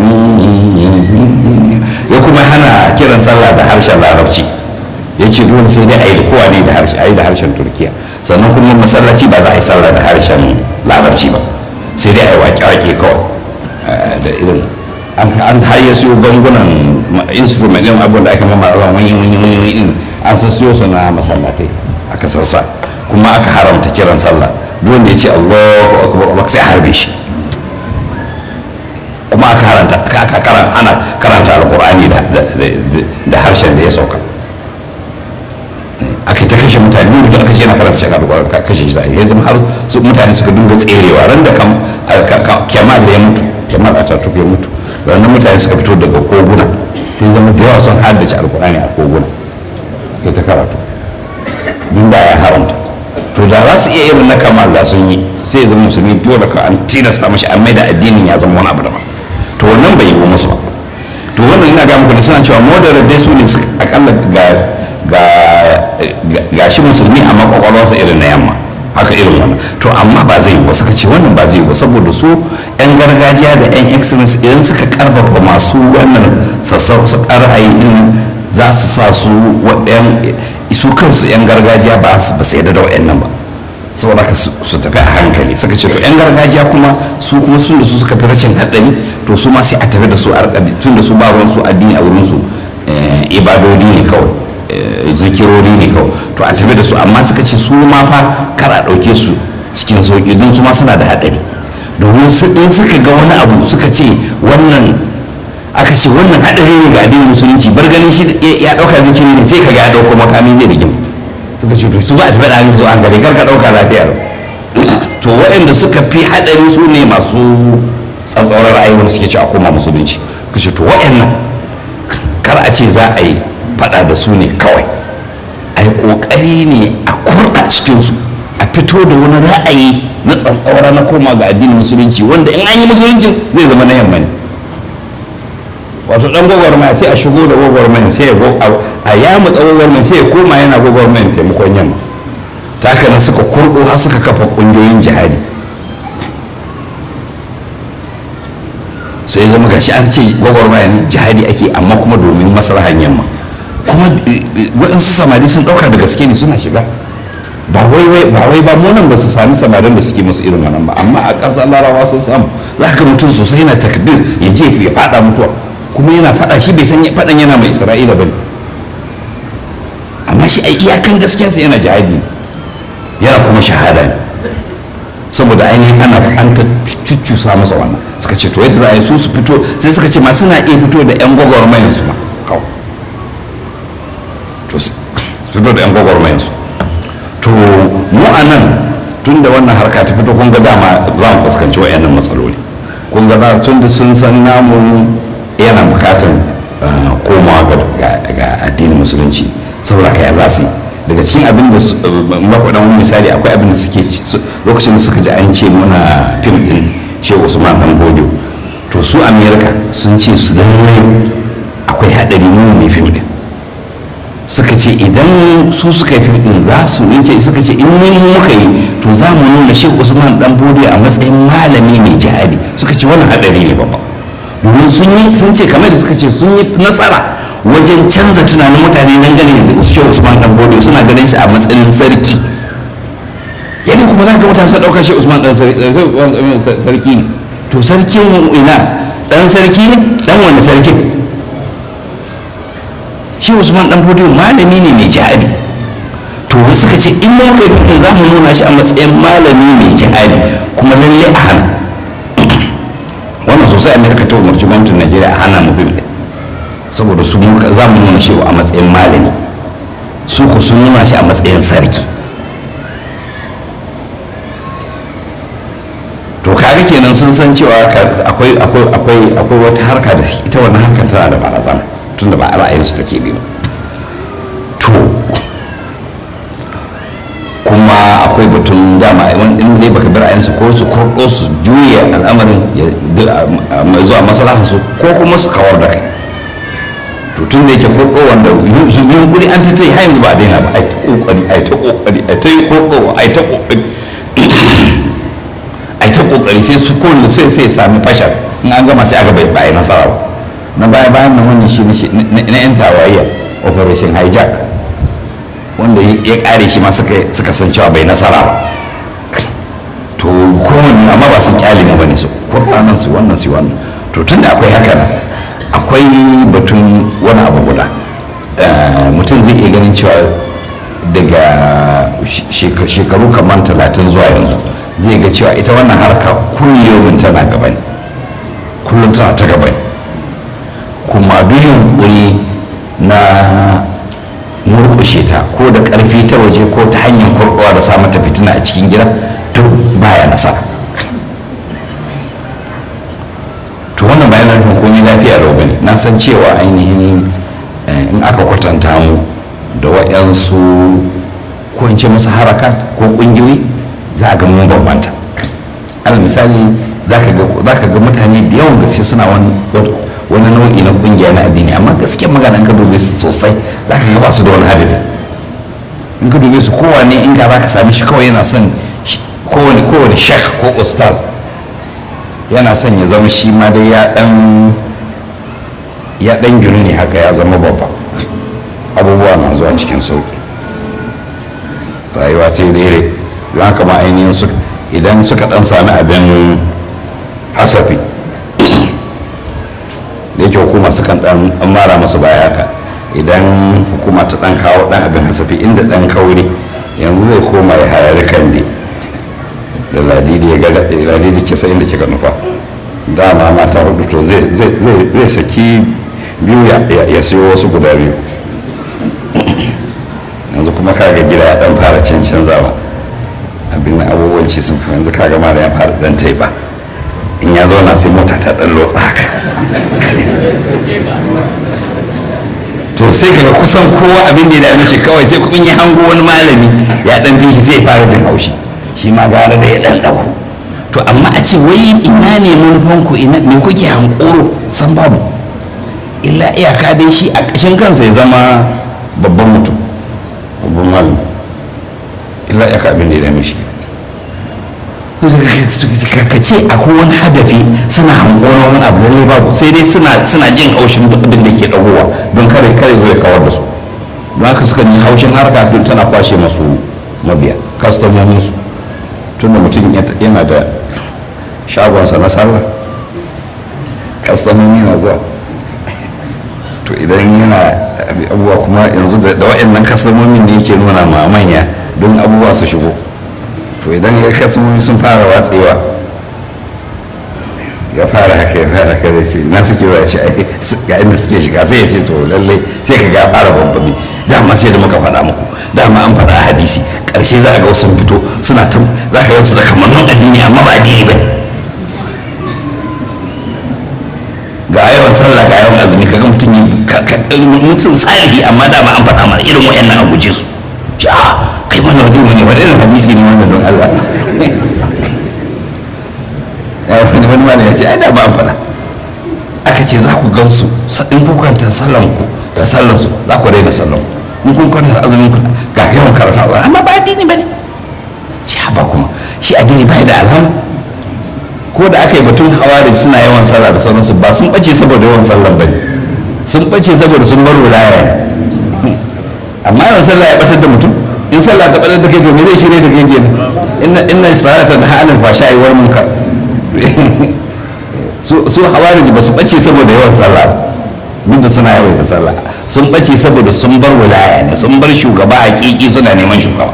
ya kuma hana kiran sallah da harshen larabci ya ce dole sai dai a yi da kowa ne da harshe a yi da harshen turkiya sannan kuma masallaci ba za a yi sallah da harshen larabci ba sai dai a yi waƙe-waƙe kawai da irin an har ya siyo gangunan instrument ɗin abin da aka mama a wani wani wani wani an sassiyo su na masallatai aka sassa kuma aka haramta kiran sallah duk wanda ya ce allahu akbar allah sai a harbe shi kuma aka haranta aka karanta ana karanta alqur'ani da da harshen da ya sauka aka ta kashe mutane ne mutum aka ce yana karanta shi alqur'ani ka kashe shi sai ya zama har su mutane suka dinga tserewa ran da kam kemal da ya mutu kemal a tattu ya mutu ranar mutane suka fito daga koguna sai zama da yawa sun haddace alqur'ani a koguna ya ta karatu duk da ya haramta to da za su iya irin na kamal da sun yi sai ya zama musulmi dole ka an tilasta mashi an mai da addinin ya zama wani abu daban to wannan bai yi musu ba to wannan ina ga muku da suna cewa moderate dai su ne akalla ga ga ga shi musulmi amma kwakwalwarsa irin na yamma haka irin wannan to amma ba zai yi ba suka ce wannan ba zai yi ba saboda su yan gargajiya da yan excellence idan suka karfafa masu wannan sassauƙar ra'ayi din za su sa su su kansu yan gargajiya ba su ba sai da wa'annan ba saboda ka su tafi a hankali suka ce to yan gargajiya kuma su kuma sun da su suka fi rashin haɗari to su ma sai a tafi da su a tun da su ba ruwan su addini a wurin su ibadodi ne kawai zikirori ne kawai to a tafi da su amma suka ce su ma fa kar a ɗauke su cikin sauƙi don su ma suna da haɗari domin in suka ga wani abu suka ce wannan aka ce wannan haɗari ne ga addinin musulunci bar ganin shi ya ɗauka zikiri ne sai ka ga ya ɗauko makami zai rigim suka ce to su ba a tafi da zo an gari kar ka ɗauka lafiya to waɗanda suka fi haɗari su ne masu tsatsauran ra'ayi wanda suke ci a koma musulunci ka ce to waɗannan kar a ce za a yi faɗa da su ne kawai a yi ƙoƙari ne a kurɗa cikinsu a fito da wani ra'ayi na tsatsaura na koma ga addinin musulunci wanda in an yi musulunci zai zama na yamma ne wato dan gwagwarmaya sai a shigo da gwagwarmaya sai a ya mutsa gwagwarmaya sai ya koma yana gwagwarmaya taimakon yamma ta haka nan suka kurɗo har suka kafa ƙungiyoyin jihadi sai zama gashi an ce gwagwarmaya ne jihadi ake amma kuma domin maslahan yamma kuma waɗansu samari sun ɗauka da gaske ne suna shiga ba wai ba wai ba mu nan ba su sami samarin da suke musu irin wannan ba amma a ƙasar larabawa sun samu za ka mutum sosai yana takbir ya je ya faɗa mutuwa kuma yana faɗa shi bai san faɗan yana mai isra'ila ba ne amma shi a iyakan gaskiya sai yana jihadi yana kuma shahada ne saboda ainihin ana an ta cuccusa masa wannan suka ce to yadda za a yi su su fito sai suka ce ma suna iya fito da yan gwagwarmayan su ma kawai to su fito da yan gwagwarmayan su to mu a nan tun da wannan harka ta fito kun ga dama za mu fuskanci wa'annan matsaloli kun ga za tun da sun san namu yana bukatan komawa ga addinin musulunci saboda ka ya za su yi daga cikin abin da makwadan wani misali akwai abin da suke lokacin da suka ji an ce muna fim din shehu usman dan bodo to su amerika sun ce su lallai akwai haɗari mu mai fim din suka ce idan su suka yi fim din za su yi ce suka ce in mun muka yi to za mu nuna shehu usman dan bodo a matsayin malami mai jihadi suka ce wannan haɗari ne babba domin sun yi sun ce kamar da suka ce sun yi nasara wajen canza tunanin mutane dangane da shehu usman dan bodo suna ganin shi a matsayin sarki yadda kuma za ka mutane sun ɗaukar shehu usman dan sarki ne to sarkin ina dan sarki ne dan wanda sarkin shehu usman dan bodo malami ne mai jihadi to suka ce in mun kai za mu nuna shi a matsayin malami mai jihadi kuma lalle a hana wannan sosai amerika ta umarci gwamnatin najeriya a hana mu fim saboda su za mu nuna shi a matsayin malami su ku sun nuna shi a matsayin sarki to kaga kenan sun san cewa akwai akwai akwai wata harka da ita wannan harkar tana da barazana tunda ba ra'ayin su take bi ba to kuma akwai batun dama in dai baka bi ra'ayinsu ko su kurɗo su juya al'amarin mai zuwa maslaha su ko kuma su kawar da kai to tun da yake kurɗo wanda yunkuri an ta yi har yanzu ba a daina ba ai ta kokari ai ta kokari ai ta yi kurɗo ai ta kokari ai ta kokari sai su kowanne sai sai sami fashar in an gama sai aka bai ba nasara ba na baya bayan nan wannan shi na yan tawayya operation hijack wanda ya kare shi ma suka san cewa bai nasara ba to kowanne amma ba sun kyale ne bane su kurɗanan su wannan su wannan to tun da akwai haka nan akwai batun wani abu guda mutum zai iya ganin cewa daga shekaru kamar talatin zuwa yanzu zai ga cewa ita wannan harka kullum tana gaba ne kullum tana ta gaba kuma duk yunkuri na murkushe ta ko da karfi ta waje ko ta hanyar kurkuwa da sa mata fitina a cikin gida to baya nasara to wannan bayan nufin komai lafiya da bane na san cewa ainihin in aka kwatanta mu da waɗansu ko in ce musu harakat ko ƙungiyoyi za a ga mun bambanta alal misali za ka ga mutane da yawan gaske suna wani nau'i na ƙungiya na addini amma gaske magana ka dube su sosai za ka ga ba su da wani hadafi in ka dube su kowane in ga za ka sami shi kawai yana son kowane kowane shek ko ustaz yana son ya zama shi ma dai ya dan ya dan gini ne haka ya zama babba abubuwa na zuwa cikin sauki rayuwa ta yi daidai don haka ma ainihin su idan suka dan sami abin hasafi da yake hukuma sukan dan mara masu baya haka idan hukuma ta dan kawo dan abin hasafi inda dan kauri yanzu zai koma ya harari kan dai da ladidi ya ga ladidi ke sai inda kika nufa dama mata hudu to zai saki biyu ya siyo wasu guda biyu yanzu kuma kaga gida ya dan fara canzawa abin abubuwan ci sun fi yanzu kaga ma da ya fara dan taiba in ya zauna sai mota ta dan lotsa haka to sai kaga kusan kowa abin da ya dame shi kawai sai kuma ya hango wani malami ya dan bi shi sai fara jin haushi shi ma gara da ya dan dauko to amma a ce wai ina ne manufan ku ina me kuke hankoro san babu illa iyaka dai shi a ƙashin kansa ya zama babban mutum babban malami illa iyaka abin da ya dame shi ka ce akwai wani hadafi suna hankoron wani abu lalle babu sai dai suna jin haushin abin da ke dagowa don kare kare zo ya kawar da su don haka suka ji haushin harka don tana kwashe masu mabiya kastomomin su tun da mutum yana da shagonsa na sallah kastomomi na zuwa to idan yana abubuwa kuma yanzu da waɗannan kastomomin da yake nuna ma manya don abubuwa su shigo to idan ya kasmomi sun fara watsewa ya fara haka ya fara haka da ce na suke za ce ga inda suke shiga sai ya ce to lallai sai ka ga fara bambami dama sai da muka faɗa muku dama an faɗa a hadisi ƙarshe za a ga wasu fito suna ta za ka wasu da kamannin addini amma ba addini ba ga yawan sallah ga yawan azumi kaga mutum mutum salihi amma dama an faɗa mana irin wayannan a guje su kai mana wani wani wani irin hadisi ne wannan don Allah ya wani wani mana ya ce ai da ba an faɗa aka ce za ku gansu in kun kwanta sallan ku da sallan su za ku daina sallan ku in kun kwanta azumin ku ga yawan karatu Allah amma ba addini bane ci ba kuma shi addini bai da alhama ko da aka yi batun hawari suna yawan sallah da sauransu ba sun bace saboda yawan sallan bane sun bace saboda sun bar wilaya amma yawan sallah ya batar da mutum in sallah ta ɓarar da kai to me zai shirya da kai kenan inna inna salata da halin fasha yi wal munkar su su hawariji ba su bace saboda yawan sallah duk da suna yawaita sallah sun bace saboda sun bar wilaya ne sun bar shugaba hakiki suna neman shugaba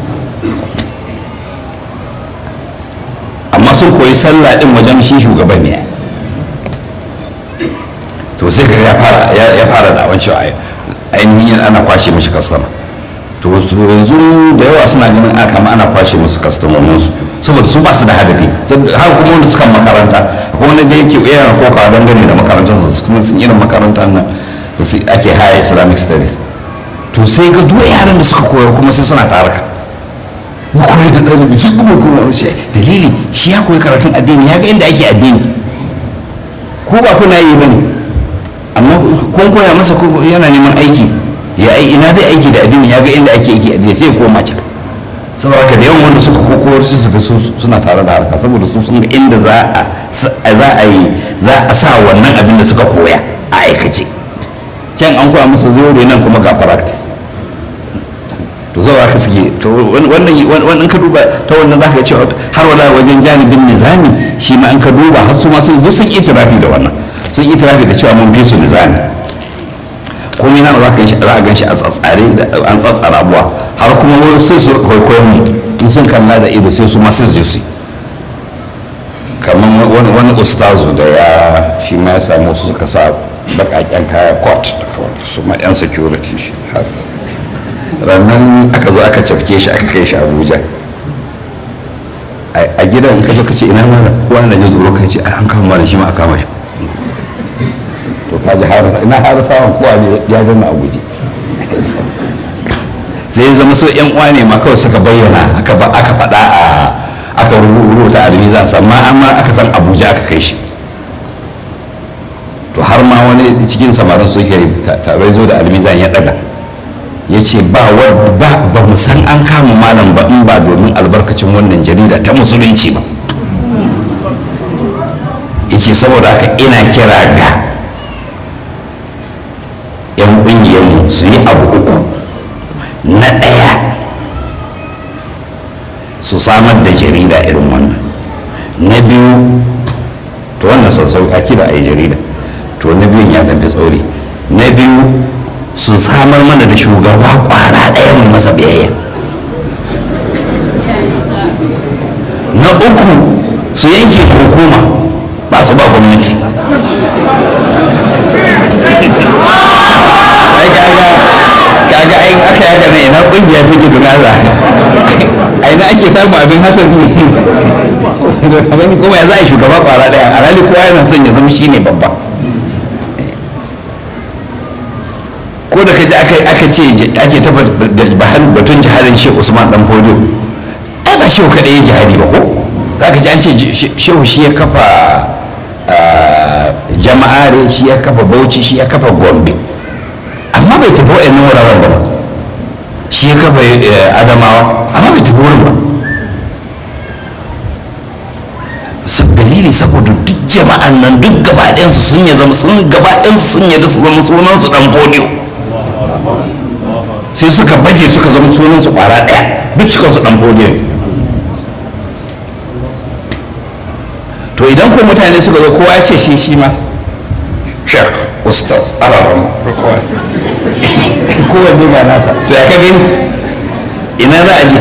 amma sun koyi sallah din wajen shi shugaban ne to sai ka ya fara ya fara da wancan ainihin ana kwashe mishi kastama to yanzu da yawa suna ganin a kama ana kwashe musu kastomomin su saboda su ba su da hadafi har kuma wanda suka makaranta kuma wanda da yake yana koka don gani da makarantar su sun sun irin makarantar nan da su ake haya islamic studies to sai ga duk yaran da suka koyar kuma sai suna taraka mu koyar da ɗalibi shi kuma kuma shi dalili shi ya koyi karatun addini ya ga inda ake addini ko ba kuna yi bane amma kun koya masa yana neman aiki ya ai ina zai aiki da addini ya ga inda ake aiki addini sai ya koma can saboda haka da yawan wanda suka kokowar su suka suna tare da harka saboda su sun ga inda za a za a yi za a sa wannan abin da suka koya a aikace can an koya musu zore nan kuma ga practice to saboda haka suke to wannan wannan ka duba ta wannan zaka cewa har wala wajen janibin nizami shi ma an ka duba har su ma sun sun itirafi da wannan sun itirafi da cewa mun bi su nizami komai na za ka yi za a gan shi a tsatsare an tsatsara abuwa har kuma wani sai su kwaikwayon mu in sun kalla da ido sai su ma sai su je su kamar wani wani ustazu da ya shi ma ya samu su suka sa bakaken kaya court da kawai su ma yan security shi har rannan aka zo aka cafke shi aka kai shi abuja a gidan ka zo ka ce ina mana kowa na ji tsoro ka ce an kama da shi ma a kama shi to ka ji ina har samun kowa ne ya zama a guje sai zama so yan uwa ne ma kawai suka bayyana aka ba aka faɗa a aka rubuta a limizan amma amma aka san abuja aka kai shi to har ma wani cikin samarin su ke tare zo da almizan ya daga ya ce ba ba mu san an kama malam ba in ba domin albarkacin wannan jarida ta musulunci ba ya ce saboda haka ina kira ga 'yan ƙungiyarmu su yi abu uku na ɗaya su samar da jarida irin wannan na biyu to wannan sassau a kira a yi jarida to na biyun ya ɗan fi tsauri na biyu su samar mana da shugaba ƙwara ɗaya mai masa biyayya na na uku su yanke hukuma ba su ba gwamnati ai kaga kaga ai aka yaga ne ina kungiya take don Allah ai na ake samu abin hasabi abin kuma ya za a yi shugaba kwara daya a rali kowa yana son ya zama shine babba ko da kaji aka aka ce ake ta batun jihadin Sheikh Usman dan Fodio ai ba shehu kadai ya jihadi ba ko zaka ji an ce shehu shi ya kafa jama'are shi ya kafa Bauchi shi ya kafa Gombe amma bai tafi wa'annan wuraren ba shi ya kafa Adamawa amma bai tafi wurin ba dalili saboda duk jama'an nan duk gabaɗayansu sun ya zama sun gabaɗayansu sun yadda su zama sunansu dan Fodio sai suka baje suka zama sunansu kwara ɗaya duk suka su dan Fodio to idan ko mutane suka zo kowa ya ce shi shi ma shek ustaz alaram kowanne ga nasa to ya ka gani ina za a je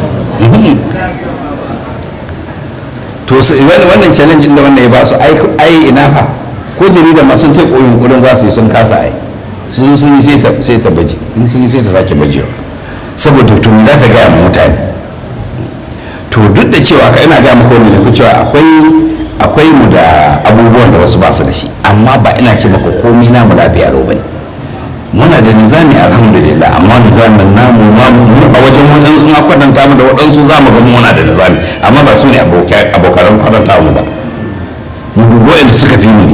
to wannan challenge da wannan ya ba su ai ina fa ko jarida ma sun ta koyin kudin za su yi sun kasa ai sun sun yi sai ta baje in sun yi sai ta sake bajewa saboda to za ta gaya mutane to duk da cewa ka ina gaya maka wani ku cewa akwai akwai mu da abubuwan da wasu ba su da shi amma ba ina ce maka komai namu lafiya lau bane muna da nizami alhamdulillah amma nizamin namu ma mu a wajen wajen in kwatanta mu da waɗansu za mu ga muna da nizami amma ba su ne abokan kwatanta mu ba mu dubo inda suka fi mu ne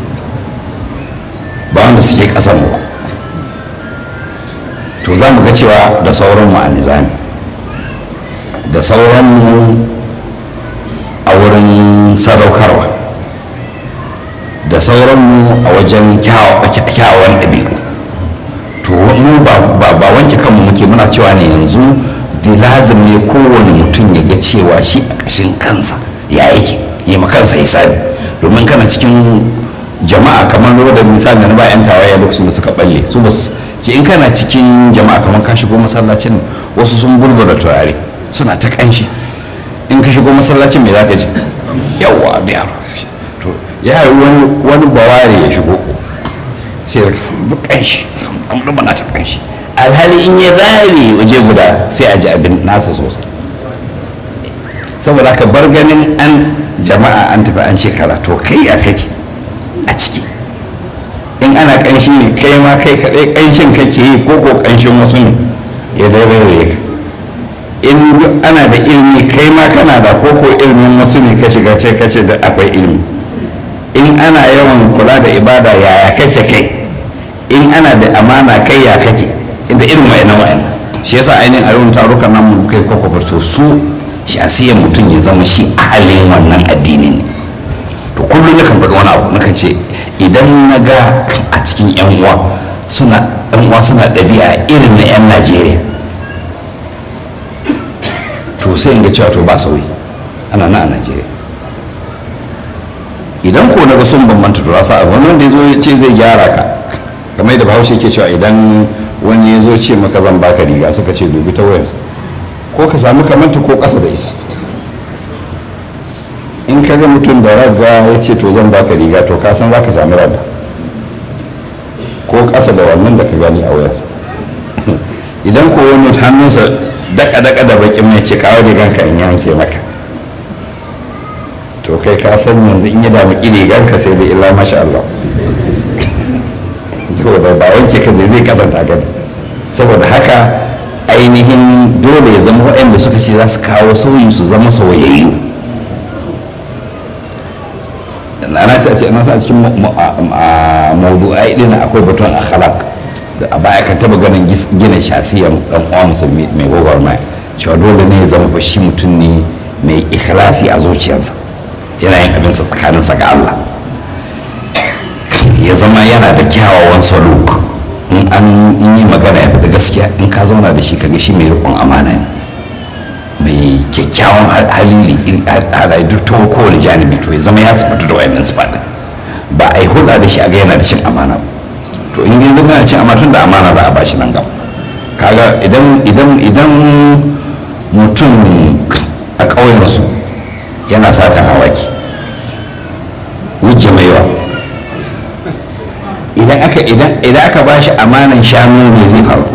ba wanda suke ƙasar mu ba to za mu ga cewa da sauran mu a nizami da sauran mu a wurin sadaukarwa da sauran mu a wajen kyawawan ɗabi'u to mu ba wanke kanmu muke muna cewa ne yanzu da lazim ne kowane mutum ya ga cewa shi a ƙashin kansa ya yake yi kansa hisabi domin kana cikin jama'a kamar da misali na bayan tawaye lokacin da suka balle su ba ce in kana cikin jama'a kamar ka shigo masallacin wasu sun bulbula turare suna ta kanshi in ka shigo masallacin me za ka ji yawa da yaro to ya wani wani baware ya shigo sai kanshi kamar bana ta kanshi alhali in ya zare waje guda sai a ji abin nasa sosai saboda ka bar ganin an jama'a an tafi an shekara to kai a kake a ciki in ana kanshi ne kai ma kai kaɗai kanshin kake yi ko ko kanshin wasu ne ya daidai ka in ana da ilimi kai ma kana da ko ko ilimin wasu ne ka shiga ce kace da akwai ilimi in ana yawan kula da ibada yaya kake kai in ana da amana kai ya kake inda irin wayannan wayannan shi yasa ainihin a yawan tarukan nan mu kai kwakwabar to su shasiyan mutum ya zama shi ahalin wannan addini ne to kullum na kan faɗi wani abu na ce idan na ga a cikin yan uwa suna yan uwa suna ɗabi'a irin na yan najeriya to sai in ga cewa to ba sauyi ana na a najeriya idan ko na ga sun bambanta to rasa abu wanda ya zo ya ce zai gyara ka kamar yadda bahaushe ke cewa idan wani ya zo ce maka zan baka riga suka ce dubi ta wayarsa ko ka sami kamanta ko ƙasa da ita in ka ga mutum da raga ya ce to zan baka riga to ka san za ka sami raga ko ƙasa da wannan da ka gani a wayarsa idan ko wani hannunsa daka-daka da bakin mai ce kawo riganka in yanke maka to kai ka san yanzu in yi damu riganka sai da illa masha Allah saboda ba wanke ka zai zai kasanta gani saboda haka ainihin dole ya zama waɗanda suka ce za su kawo sauyi su zama sauyayyu ana ce a ce ana a cikin mawdu'ai din akwai batun akhlaq da a baya kan taba ganin gina shasiyan dan uwa musulmi mai gwagwarmaya cewa dole ne ya zama fa shi mutum ne mai ikhlasi a zuciyarsa yana yin abinsa tsakaninsa ga Allah ya zama yana da kyawawan saluk in an yi magana ya faɗi gaskiya in ka zauna da shi ka ga shi mai riƙon amana ne mai kyakkyawan hali halaye duk ta kowane janibi to ya zama ya sifatu da wayannan sifaɗin ba a yi hulɗa da shi a ga yana da cin amana ba to in dai zama yana cin amana tun da amana za a bashi nan gaba kaga idan idan idan mutum a ƙauyensu yana satan awaki wujje mai yawa idan aka idan idan aka ba shi amanan shanu ne zai faru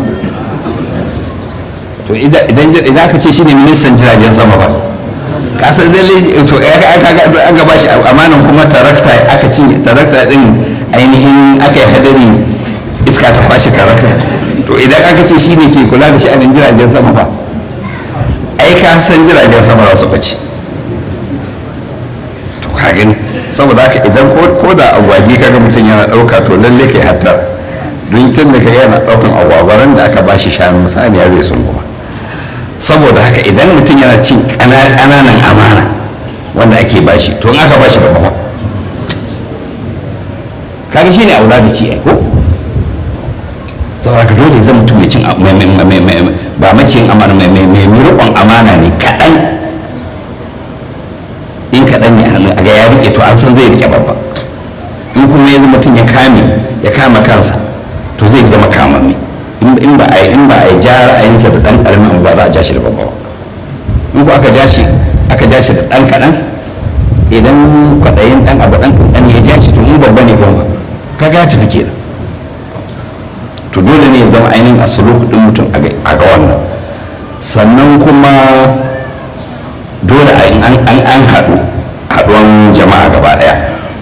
to idan idan aka ce shine ministan jiragen sama ba kasar lalle to aka ba shi amanan kuma tarakta aka ci tarakta din ainihin aka yi hadari iska ta kwashe tarakta to idan aka ce shine ke kula da sha'anin jiragen sama ba ai ka san jiragen sama za su bace to ka gani saboda haka idan ko da agwagi kaga mutum yana ɗauka to lalle kai hatta don tun da kai yana ɗaukan agwagwaran da aka bashi shanu saniya zai sun kuma saboda haka idan mutum yana cin ƙananan amana wanda ake bashi to in aka bashi babba kaga shi ne aula da ci ko saboda haka dole zan mutum mai cin ba maciyin amana mai riƙon amana ne kaɗan in kaɗan ne hannu a ga ya rike to an san zai rike babba in kuma ya mutum ya kame ya kama kansa to zai zama kamammi in ba a in ba a yi ja ra'ayinsa da ɗan ƙaramin ba za a ja shi da babba ba in ko aka ja shi aka ja shi da ɗan kaɗan idan kwaɗayin ɗan abu ɗan kaɗan ya ja shi to in babba ne kuma kaga ya tafi kenan to dole ne ya zama ainihin a suluk ɗin mutum a ga wannan sannan kuma dole an haɗu haɗuwan jama'a gaba ɗaya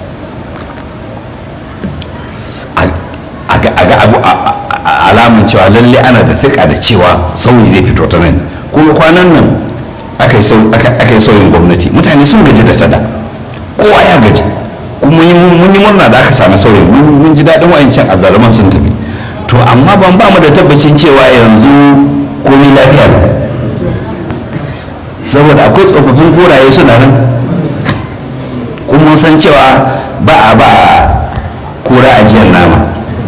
a ga abu alamun cewa lalle ana da fiƙa da cewa sauyi zai fito ta nan kuma kwanan nan aka yi sauyin gwamnati mutane sun gaji da tada kowa ya gaji kuma mun yi murna da aka sami sauyin mun ji daɗin wa'ancan a zalaman sun tafi to amma ban ba mu da tabbacin cewa yanzu komai lafiya ne saboda akwai tsofaffin koraye suna nan kuma san cewa ba a ba kora ajiyar nama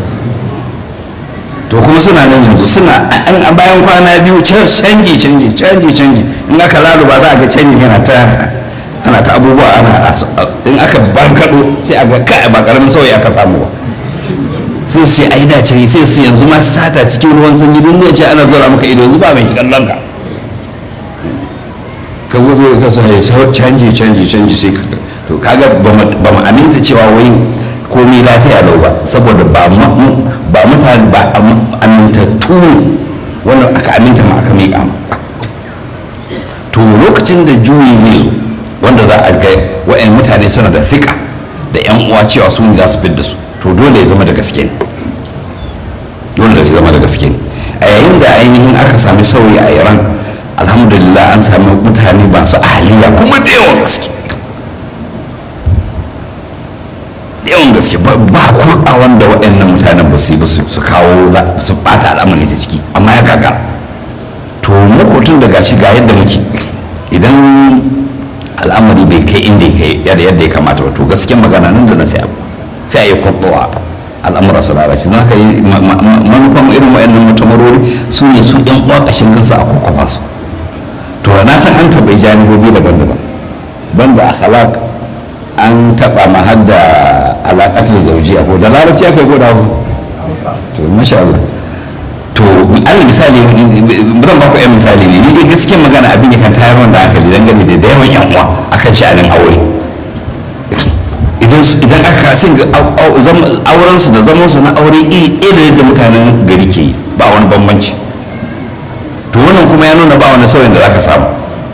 to kuma suna nan yanzu suna an bayan kwana biyu canji canji canji canji in aka laluba za a ga canji yana ta ana ta abubuwa ana in aka bankado sai a ga kai ba karamin sauyi aka samu ba sai su ce ai da ce sai su yanzu ma sata cikin ruwan sanyi duk ne ce ana zura maka ido yanzu ba mai kallon ka ka gobe ka sa ya canji canji canji sai to kaga ba mu aminta cewa wai komai lafiya lau ba saboda ba mutane ba amintattu ne wannan aka aminta ma aka miƙa ma to lokacin da juyi zai zo wanda za a ga wa'yan mutane suna da fiƙa da yan uwa cewa su ne za su fidda su to dole ya zama da gaske ne dole ya zama da gaske ne a yayin da ainihin aka sami sauyi a iran alhamdulillah an sami mutane masu ahaliya kuma da yawan gaske yawan gaske ba kurɗa wanda waɗannan mutanen ba su yi ba su kawo su ɓata al'amari ta ciki amma ya gagara to makotun da gashi ga yadda muke idan al'amari bai kai inda ya yadda ya kamata ba to gaskiyar magana nan da na sai abu sai a yi kurɗowa al'amura su lalace za ka yi manufan irin waɗannan mutamarori su ne su ɗan uwa ƙashin kansu a kwakwafa su to na san an taɓa janibobi daban-daban banda akhlaq an taɓa ma har da alaƙatar zaujiya ko da larabci aka yi ko da hausa to masha Allah to alal misali zan ba ku yan misali ne ni dai gaskiyar magana abin ya kan tayar wanda hankali dangane da da yawan yan uwa akan sha'anin aure idan aka sai ga auren su da zaman su na aure iri da yadda mutanen gari ke yi ba wani bambanci to wannan kuma ya nuna ba wani sauyin da zaka samu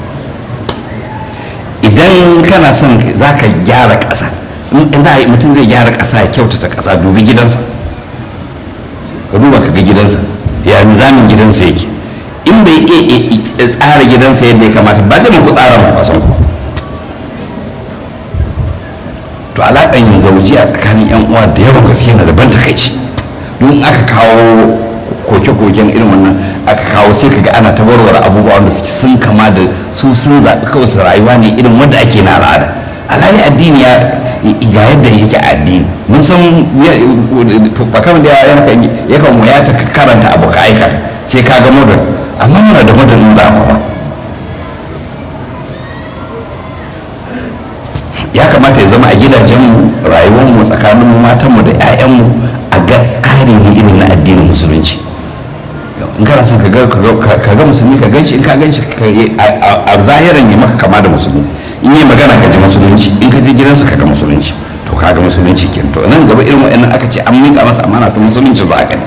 idan kana son za ka gyara ƙasa mutum zai gyara ƙasa ya kyautata ƙasa dubi gidansa ka duba ka ga gidansa ya nizamin gidansa yake in bai iya tsara gidansa yadda ya kamata ba zai muku tsara ba san ku to alaƙan yin zauji a tsakanin yan uwa da yawan gaske na daban takaici don aka kawo koke-koken irin wannan aka kawo sai kaga ana ta warware abubuwa wanda suke sun kama da su sun zaɓi kawai su rayuwa ne irin wanda ake na al'ada alhali addini ya ga yadda yake addini mun san bakam da ya kan waya ta karanta abu ka aikata sai ka ga modern amma muna da modern za ba ya kamata ya zama a gidajen rayuwarmu tsakanin matanmu da 'ya'yanmu a ga tsari ne irin na addinin musulunci in kana son ka ga musulmi ka ganshi in ka ganshi a zahiran ya maka kama da musulmi in yi magana ka ji musulunci in ka je gidansa ka ga musulunci to ka ga musulunci ke to nan gaba irin wa'annan aka ce an miƙa masa amana to musulunci za a gani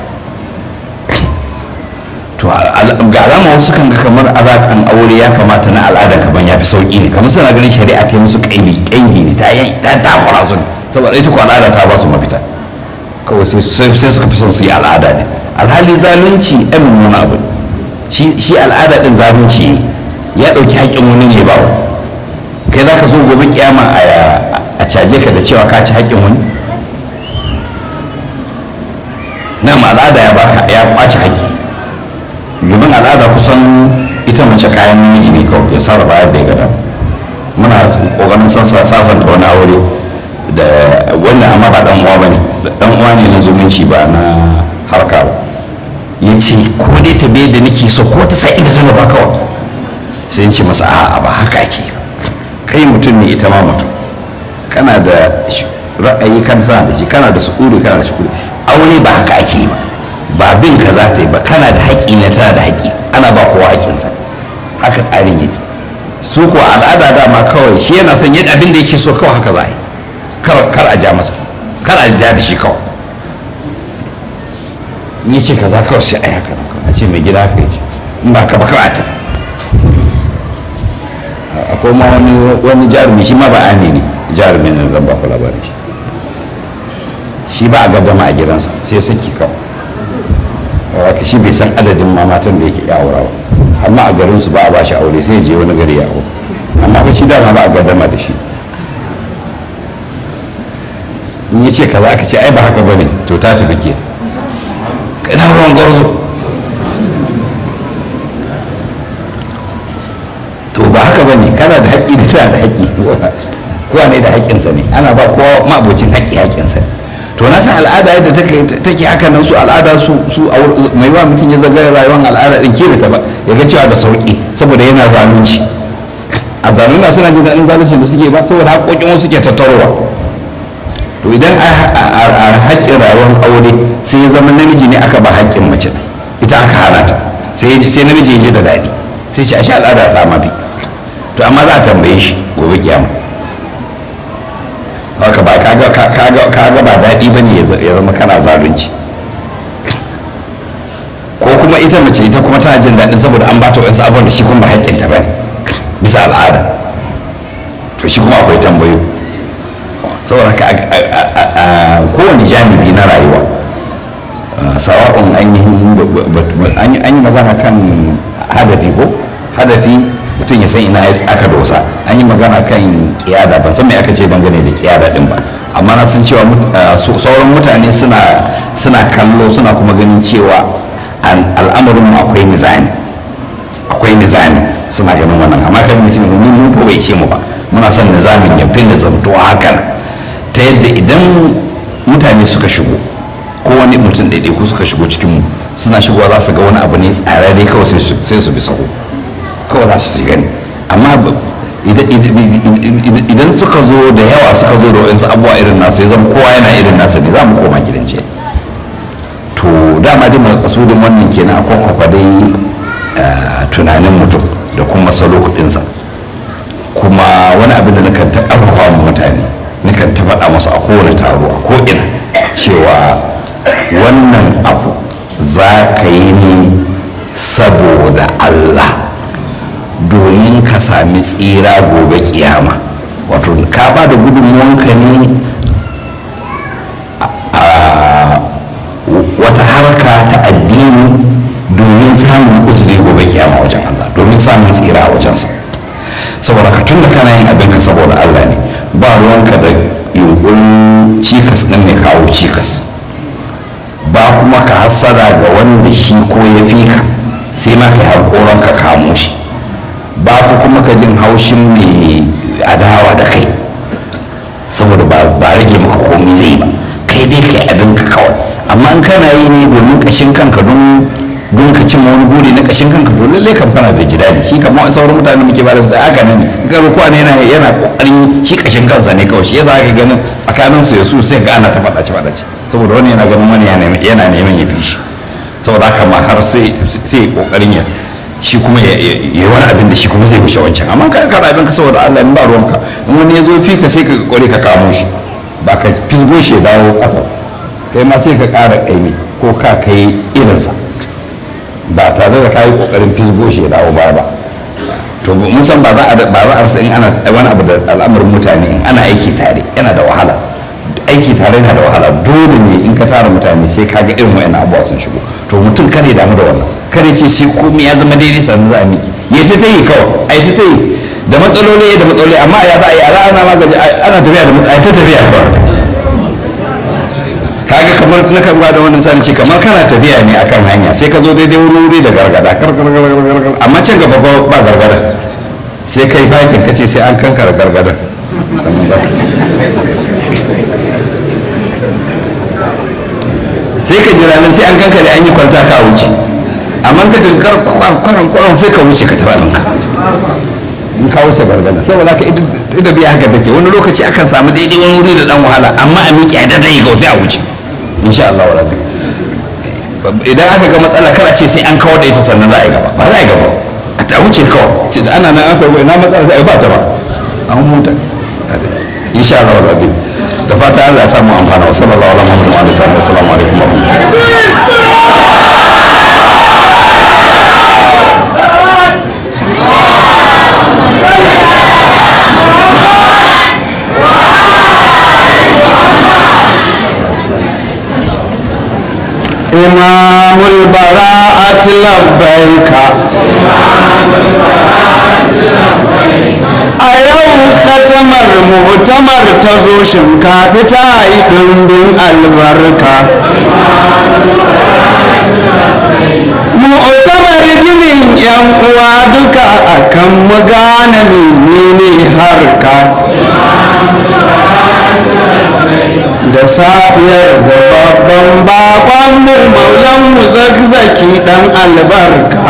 to ga alama wasu kan ga kamar alaƙan aure ya kamata na al'ada kaman ya fi sauƙi ne kamar suna ganin shari'a ta yi musu ƙaibi ƙaibi ne ta yi ta takura su ne saboda ita ko al'ada ta ba su mafita kawai sai suka fi son su yi al'ada ne alhali zalunci ɗan wani abu shi al'ada ɗin zalunci ne ya ɗauki haƙƙin wani ne ba kai za ka zo gobe kiyama a caje ka da cewa ka ci haƙƙin wani na al'ada ya baka ya kwace haƙƙi domin al'ada kusan ita mace kayan namiji ne kawai ya sarrafa yadda ya gada muna kokarin sasanta wani aure da wanda amma ba dan uwa bane dan uwa ne na zumunci ba na harka ba ya ce ko dai ta bai da nake so ko ta sai inda zama ba kawai sai ce masa a'a ba haka ake kai mutum ne ita ma mutum kana da ra'ayi kan sana da shi kana da su'uri kana da shukuri aure ba haka ake yi ba ba bin ka za ta yi ba kana da haƙƙi ne tana da haƙƙi ana ba kowa haƙƙinsa haka tsarin yake su ko al'ada dama kawai shi yana son yadda abin da yake so kawai haka za a yi kar a ja masa kar a ja da shi kawai ni ce kaza kawai sai a yi haka a ce mai gida haka yake in ba ka ba kar a ta akwai ma wani wani jarumi shi ma ba ne ne jarumi ne zan ba ku labarin shi shi ba a gaddama a gidansa sai saki kawai haka shi bai san adadin ma matan da yake ya aura ba amma a garin su ba a bashi aure sai je wani gari ya aure amma ba shi dama ba a gaddama da shi in ya ce kaza aka ce ai ba haka bane to ta tafi ke ina ruwan gwarzo to ba haka bane kana da haƙƙi da tana da haƙƙi kowa ne da haƙƙinsa ne ana ba kowa mabocin haƙƙi haƙƙinsa ne to na san al'ada yadda take haka nan su al'ada su su mai wa mutum ya zagaya rayuwar al'ada din ke ta ba ya ga cewa da sauki saboda yana zalunci a zalunci suna jin daɗin zalunci da suke ba saboda haƙoƙin wasu ke tattarowa to idan a haƙƙin rayuwar aure sai ya zama namiji ne aka ba haƙƙin mace ita aka hana ta sai namiji ya ji da daɗi sai ce a sha al'ada ta mafi to amma za a tambaye shi gobe kiyama haka ba kaga ba daɗi ba ne ya zama kana zalunci ko kuma ita mace ita kuma tana jin daɗin saboda an bata wasu abubuwan da shi kuma ba haƙƙinta ba ne bisa al'ada to shi kuma akwai tambayo saboda haka a kowane janibi na rayuwa sawa'un ainihin an yi magana kan hadafi ko hadafi mutum ya san ina aka dosa an yi magana kan kiyada ban san me aka ce dangane da kiyada din ba amma na san cewa sauran mutane suna suna kallo suna kuma ganin cewa al'amarin mu akwai nizami akwai nizami suna ganin wannan amma kan mutum ne mun ko bai ce mu ba muna son nizamin ya fi nizamtuwa hakan ta yadda idan mutane suka shigo ko wani mutum ɗaiɗaiku suka shigo cikin mu suna shigowa za su ga wani abu ne tsararre kawai sai su bi sahu kawai za su gani amma idan suka zo da yawa suka zo da waɗansu abubuwa irin nasu ya zama kowa yana irin nasa ne za mu koma gidan ce to dama dai makasudin wannan kenan akwai kwafa dai tunanin mutum da kuma salo kuɗinsa kuma wani abin da nakan ta ƙarfafa mutane nakan ta faɗa masu a kowane taro a ko'ina cewa wannan abu za ka yi ne saboda allah domin ka sami tsira gobe kiyama wato ka ba da gudunmuwanka ne a wata harka ta addini domin samun uzuri gobe kiyama wajen Allah domin samun tsira a wajensa saboda ka tun da kana yin abin ka saboda Allah ne ba ruwanka da yunkurin cikas ɗin mai kawo cikas ba kuma ka hassada ga wanda shi ko ya fi ka sai ma ka yi harkoron ka kamo shi ba ku kuma ka jin haushin mai adawa da kai saboda ba rage maka komi zai ba kai dai kai abin ka kawai amma in kana yi ne domin kashin kanka don don ka cimma wani buri na kashin kanka to lalle kan fara da jidali shi kamar sauran mutane muke bada misali haka nan ga rukuwa ne yana yana kokarin shi kashin kansa ne kawai shi yasa aka ganin tsakanin su yasu sai ga ana ta faɗace faɗace saboda wani yana ganin wani yana neman ya fi shi saboda haka ma har sai sai kokarin ya shi kuma ya yi wani abin da shi kuma zai wuce wancan amma ka kara abin ka saboda Allah in ba ruwanka in wani ya zo fi ka sai ka kware ka kamo shi ba ka fisgo shi ya dawo ƙasa kai ma sai ka ƙara ƙaimi ko ka kai irinsa ba tare da ka yi ƙoƙarin fisgo shi ya dawo baya ba to mun san ba za a ba za a rasa in ana wani abu da al'amarin mutane in ana aiki tare yana da wahala aiki tare yana da wahala dole ne in ka tara mutane sai ka ga irin wayannan abubuwa sun shigo to mutum kare damu da wannan kare ce sai komai ya zama daidai sannan za a miki ya ta ta yi kawai a ta ta yi da matsaloli da matsaloli amma ya za a yi a ana magaji ana tafiya da matsaloli ta tafiya kawai kaga kamar na kan da wannan misali ce kamar kana tafiya ne akan hanya sai ka zo daidai wuri wuri da gargada kar kar kar kar kar amma can gaba ba ba gargada sai kai bakin ka ce sai an kankara gargada sai ka jira nan sai an kankare an yi kwanta ka wuce amma ka tankar kwaran kwaran sai ka wuce ka taɓa ɗinka in ka wuce gargada saboda ka ita biya haka take wani lokaci akan samu daidai wani wuri da dan wahala amma a miƙe a dadai ga sai a wuce insha Allah wa rabbi idan aka ga matsala kar a ce sai an kawar da ita sannan za a yi gaba ba za a yi gaba a ta wuce kawai sai da ana nan aka yi na matsala sai a yi ba ta ba an huta insha Allah wa rabbi da fata Allah ya samu amfana wa sallallahu alaihi wa sallam wa assalamu alaikum wa rahmatullahi إمام البراءة لبيك a yau khatamar mu'tamar ta zo shinkafi ta yi ɗumbin albarka mu'tamar ginin yan uwa duka akan mu gane menene harka da safiyar da babban bakon mu maulan mu zagzaki dan albarka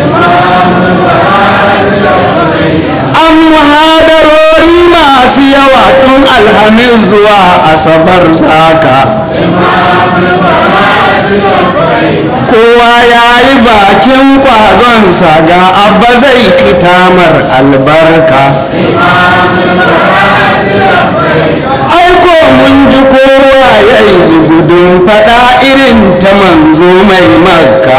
an muhadarori masu yawa tun alhamis zuwa asabar saka kowa ya yi bakin kwazonsa ga abba zai kitamar albarka aiko mun ji kowa ya yi zugudun fada irin ta manzo mai makka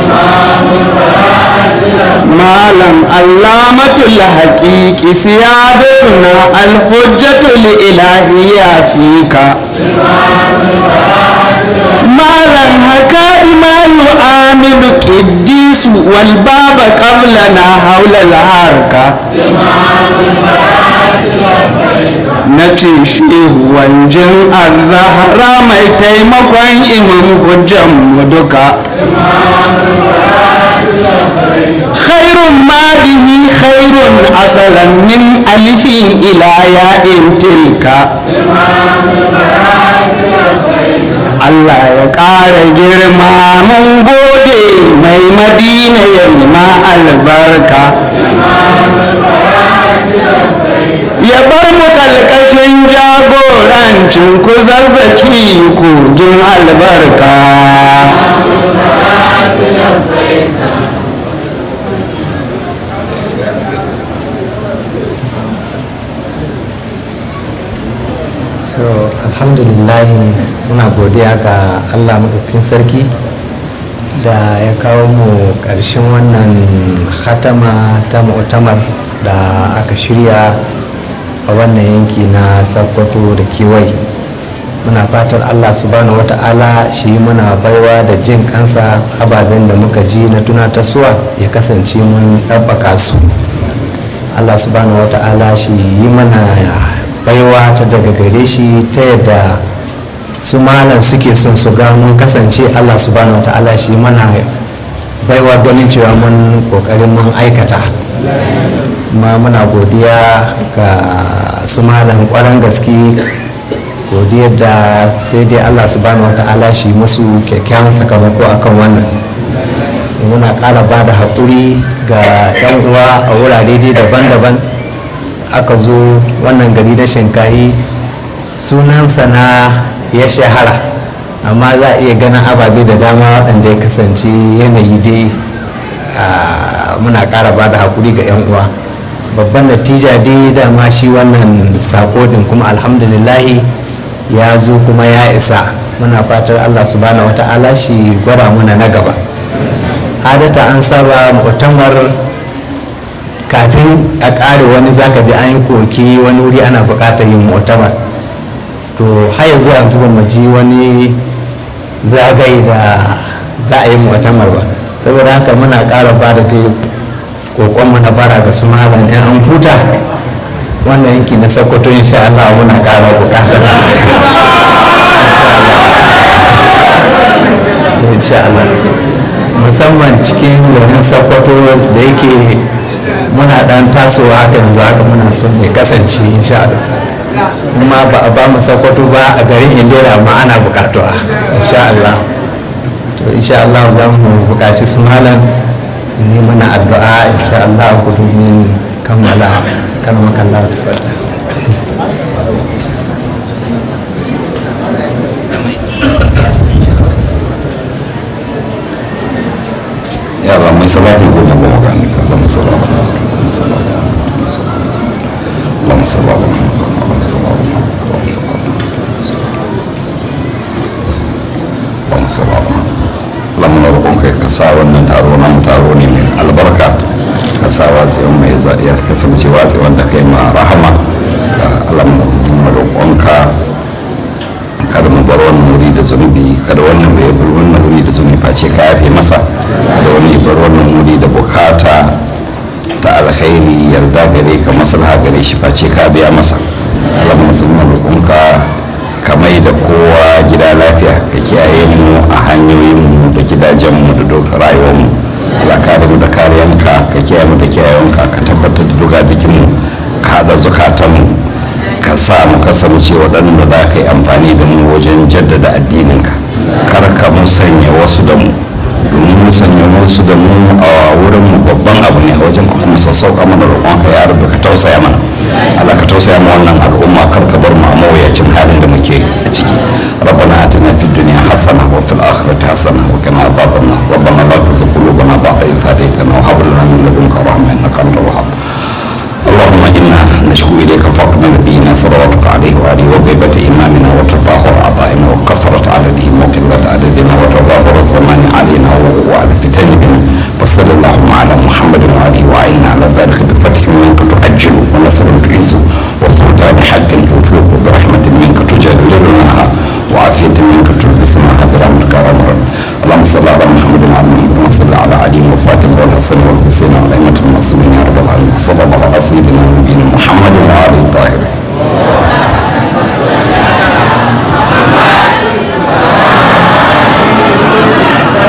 malam allamatul haƙiƙi siyadatuna alhujjatul ilahiyya fika malam haka imamu amilu ƙiddisu wal baba qablana haulal harka na ce shehu wanjin arrahara mai taimakon imam hujjan mu duka khairun madihi khairun asalan min alifin ila ya'in tilka Allah ya ƙara girma mun gode mai madina ya ma albarka ya bar mu kalkashin jagorancin ku zazzaki kogin albarka so alhamdulillah muna godiya ga allah maɗaukin sarki da ya kawo mu ƙarshen wannan hatama ta mu'tamar da aka shirya a wannan yanki na sakkwato da kewaye muna fatan allah subhanahu wata'ala shi muna baiwa da jin kansa ababen da muka ji na tunatarsuwa ya kasance mun ɗabbaka su allah subhanahu wata'ala shi yi mana baiwa ta daga gare shi ta yadda su malam suke son su ga mun kasance allah subhanahu wata'ala shi mana baiwa ganin cewa mun kokarin mun aikata ma muna godiya ga su malam kwaran gaske godiyar da sai dai allah subhanahu wa ta'ala shi musu kyakkyawan sakamako akan wannan muna ƙara ba da haƙuri ga 'yan uwa a wurare dai daban-daban aka zo wannan gari na shinkayi sunansa na ya shahara amma za a iya ganin ababe da dama waɗanda ya kasance yanayi dai muna ƙara ba da haƙuri ga 'yan uwa babban natija dai dama shi wannan sako din kuma alhamdulillahi ya zo kuma ya isa muna fatar allah subhanahu wata'ala shi gwada muna na gaba adata an saba mu'tamar kafin a ƙare wani zaka ji an yi koki wani wuri ana buƙatar yin mu'tamar to har yanzu yanzu ba mu ji wani zagaye da za a yi mu'tamar ba saboda haka muna ƙara ba da dai kokonmu na fara ga su malam yan an huta wannan yanki na sokoto insha Allah muna ƙara bukata insha Allah musamman cikin garin sokoto da yake muna dan tasowa haka yanzu haka muna so ne kasance insha Allah kuma ba a ba mu sokoto ba a garin indira ma ana bukatuwa insha Allah to insha Allah za mu bukaci su malam su yi mana addu'a insha Allah ku domin kammala kalmar kallar tabbata yara mai salati ko na goma gani Allahumma salli ala Muhammad sallallahu alaihi wasallam Allahumma salli ala Muhammad Allahumma salli ala Muhammad Allahumma salli ala Muhammad lamuna roƙon kai ka sa wannan taro na taro ne mai albarka ka sa watsewan mai ya kasance watsewan da kai ma rahama lamuna roƙonka kada mu bar wannan wuri da zunubi kada wannan bai bar wannan wuri da zunubi face ka yafe masa kada wani bar wannan wuri da bukata ta alkhairi yarda gare ka maslaha gare shi face ka biya masa lamuna roƙonka ka mai da kowa gida lafiya ka kiyaye mu a hanyoyinmu da gidajenmu da dokar rayuwarmu Allah kare mu da kariyanka ka kiyaye mu da kiyayenka ka tabbatar da duga jikinmu ka haɗa zukatanmu ka sa mu kasance waɗanda za ka yi amfani da mu wajen jaddada addininka kar ka musanya wasu da mu domin musanya wasu da mu a wurin mu babban abu ne a wajen ka kuma sassauka mana roƙonka ya rubu ka tausaya mana Allah ka tausaya ma wannan al'umma kar ka bar mu a mawuyacin halin da muke a ciki ربنا آتنا في الدنيا حسنة وفي الآخرة حسنة وقنا عذاب النار ربنا لا تزغ قلوبنا بعد إذ هديتنا وهب لنا من لدنك رحمة إنك أنت الوهاب اللهم إنا نشكو إليك فقد نبينا صلواتك عليه وآله وغيبة إمامنا وتظاهر أعضائنا وكثرة عددهم وقلة عددنا وتظاهر الزمان علينا وعلى فتن بنا وصل اللهم على محمد وآله وعينا على ذلك بفتح منك تؤجل ونصر تعز وسلطان حق تثلق برحمة منك تجللناها وعافية منك تلبسناها برحمتك يا رب اللهم صل على محمد وعلى محمد وصل على علي وفاطمة والحسن والحسين والأئمة المعصومين يا رب العالمين صلى الله على سيدنا ونبينا محمد وعلى آله الطاهرين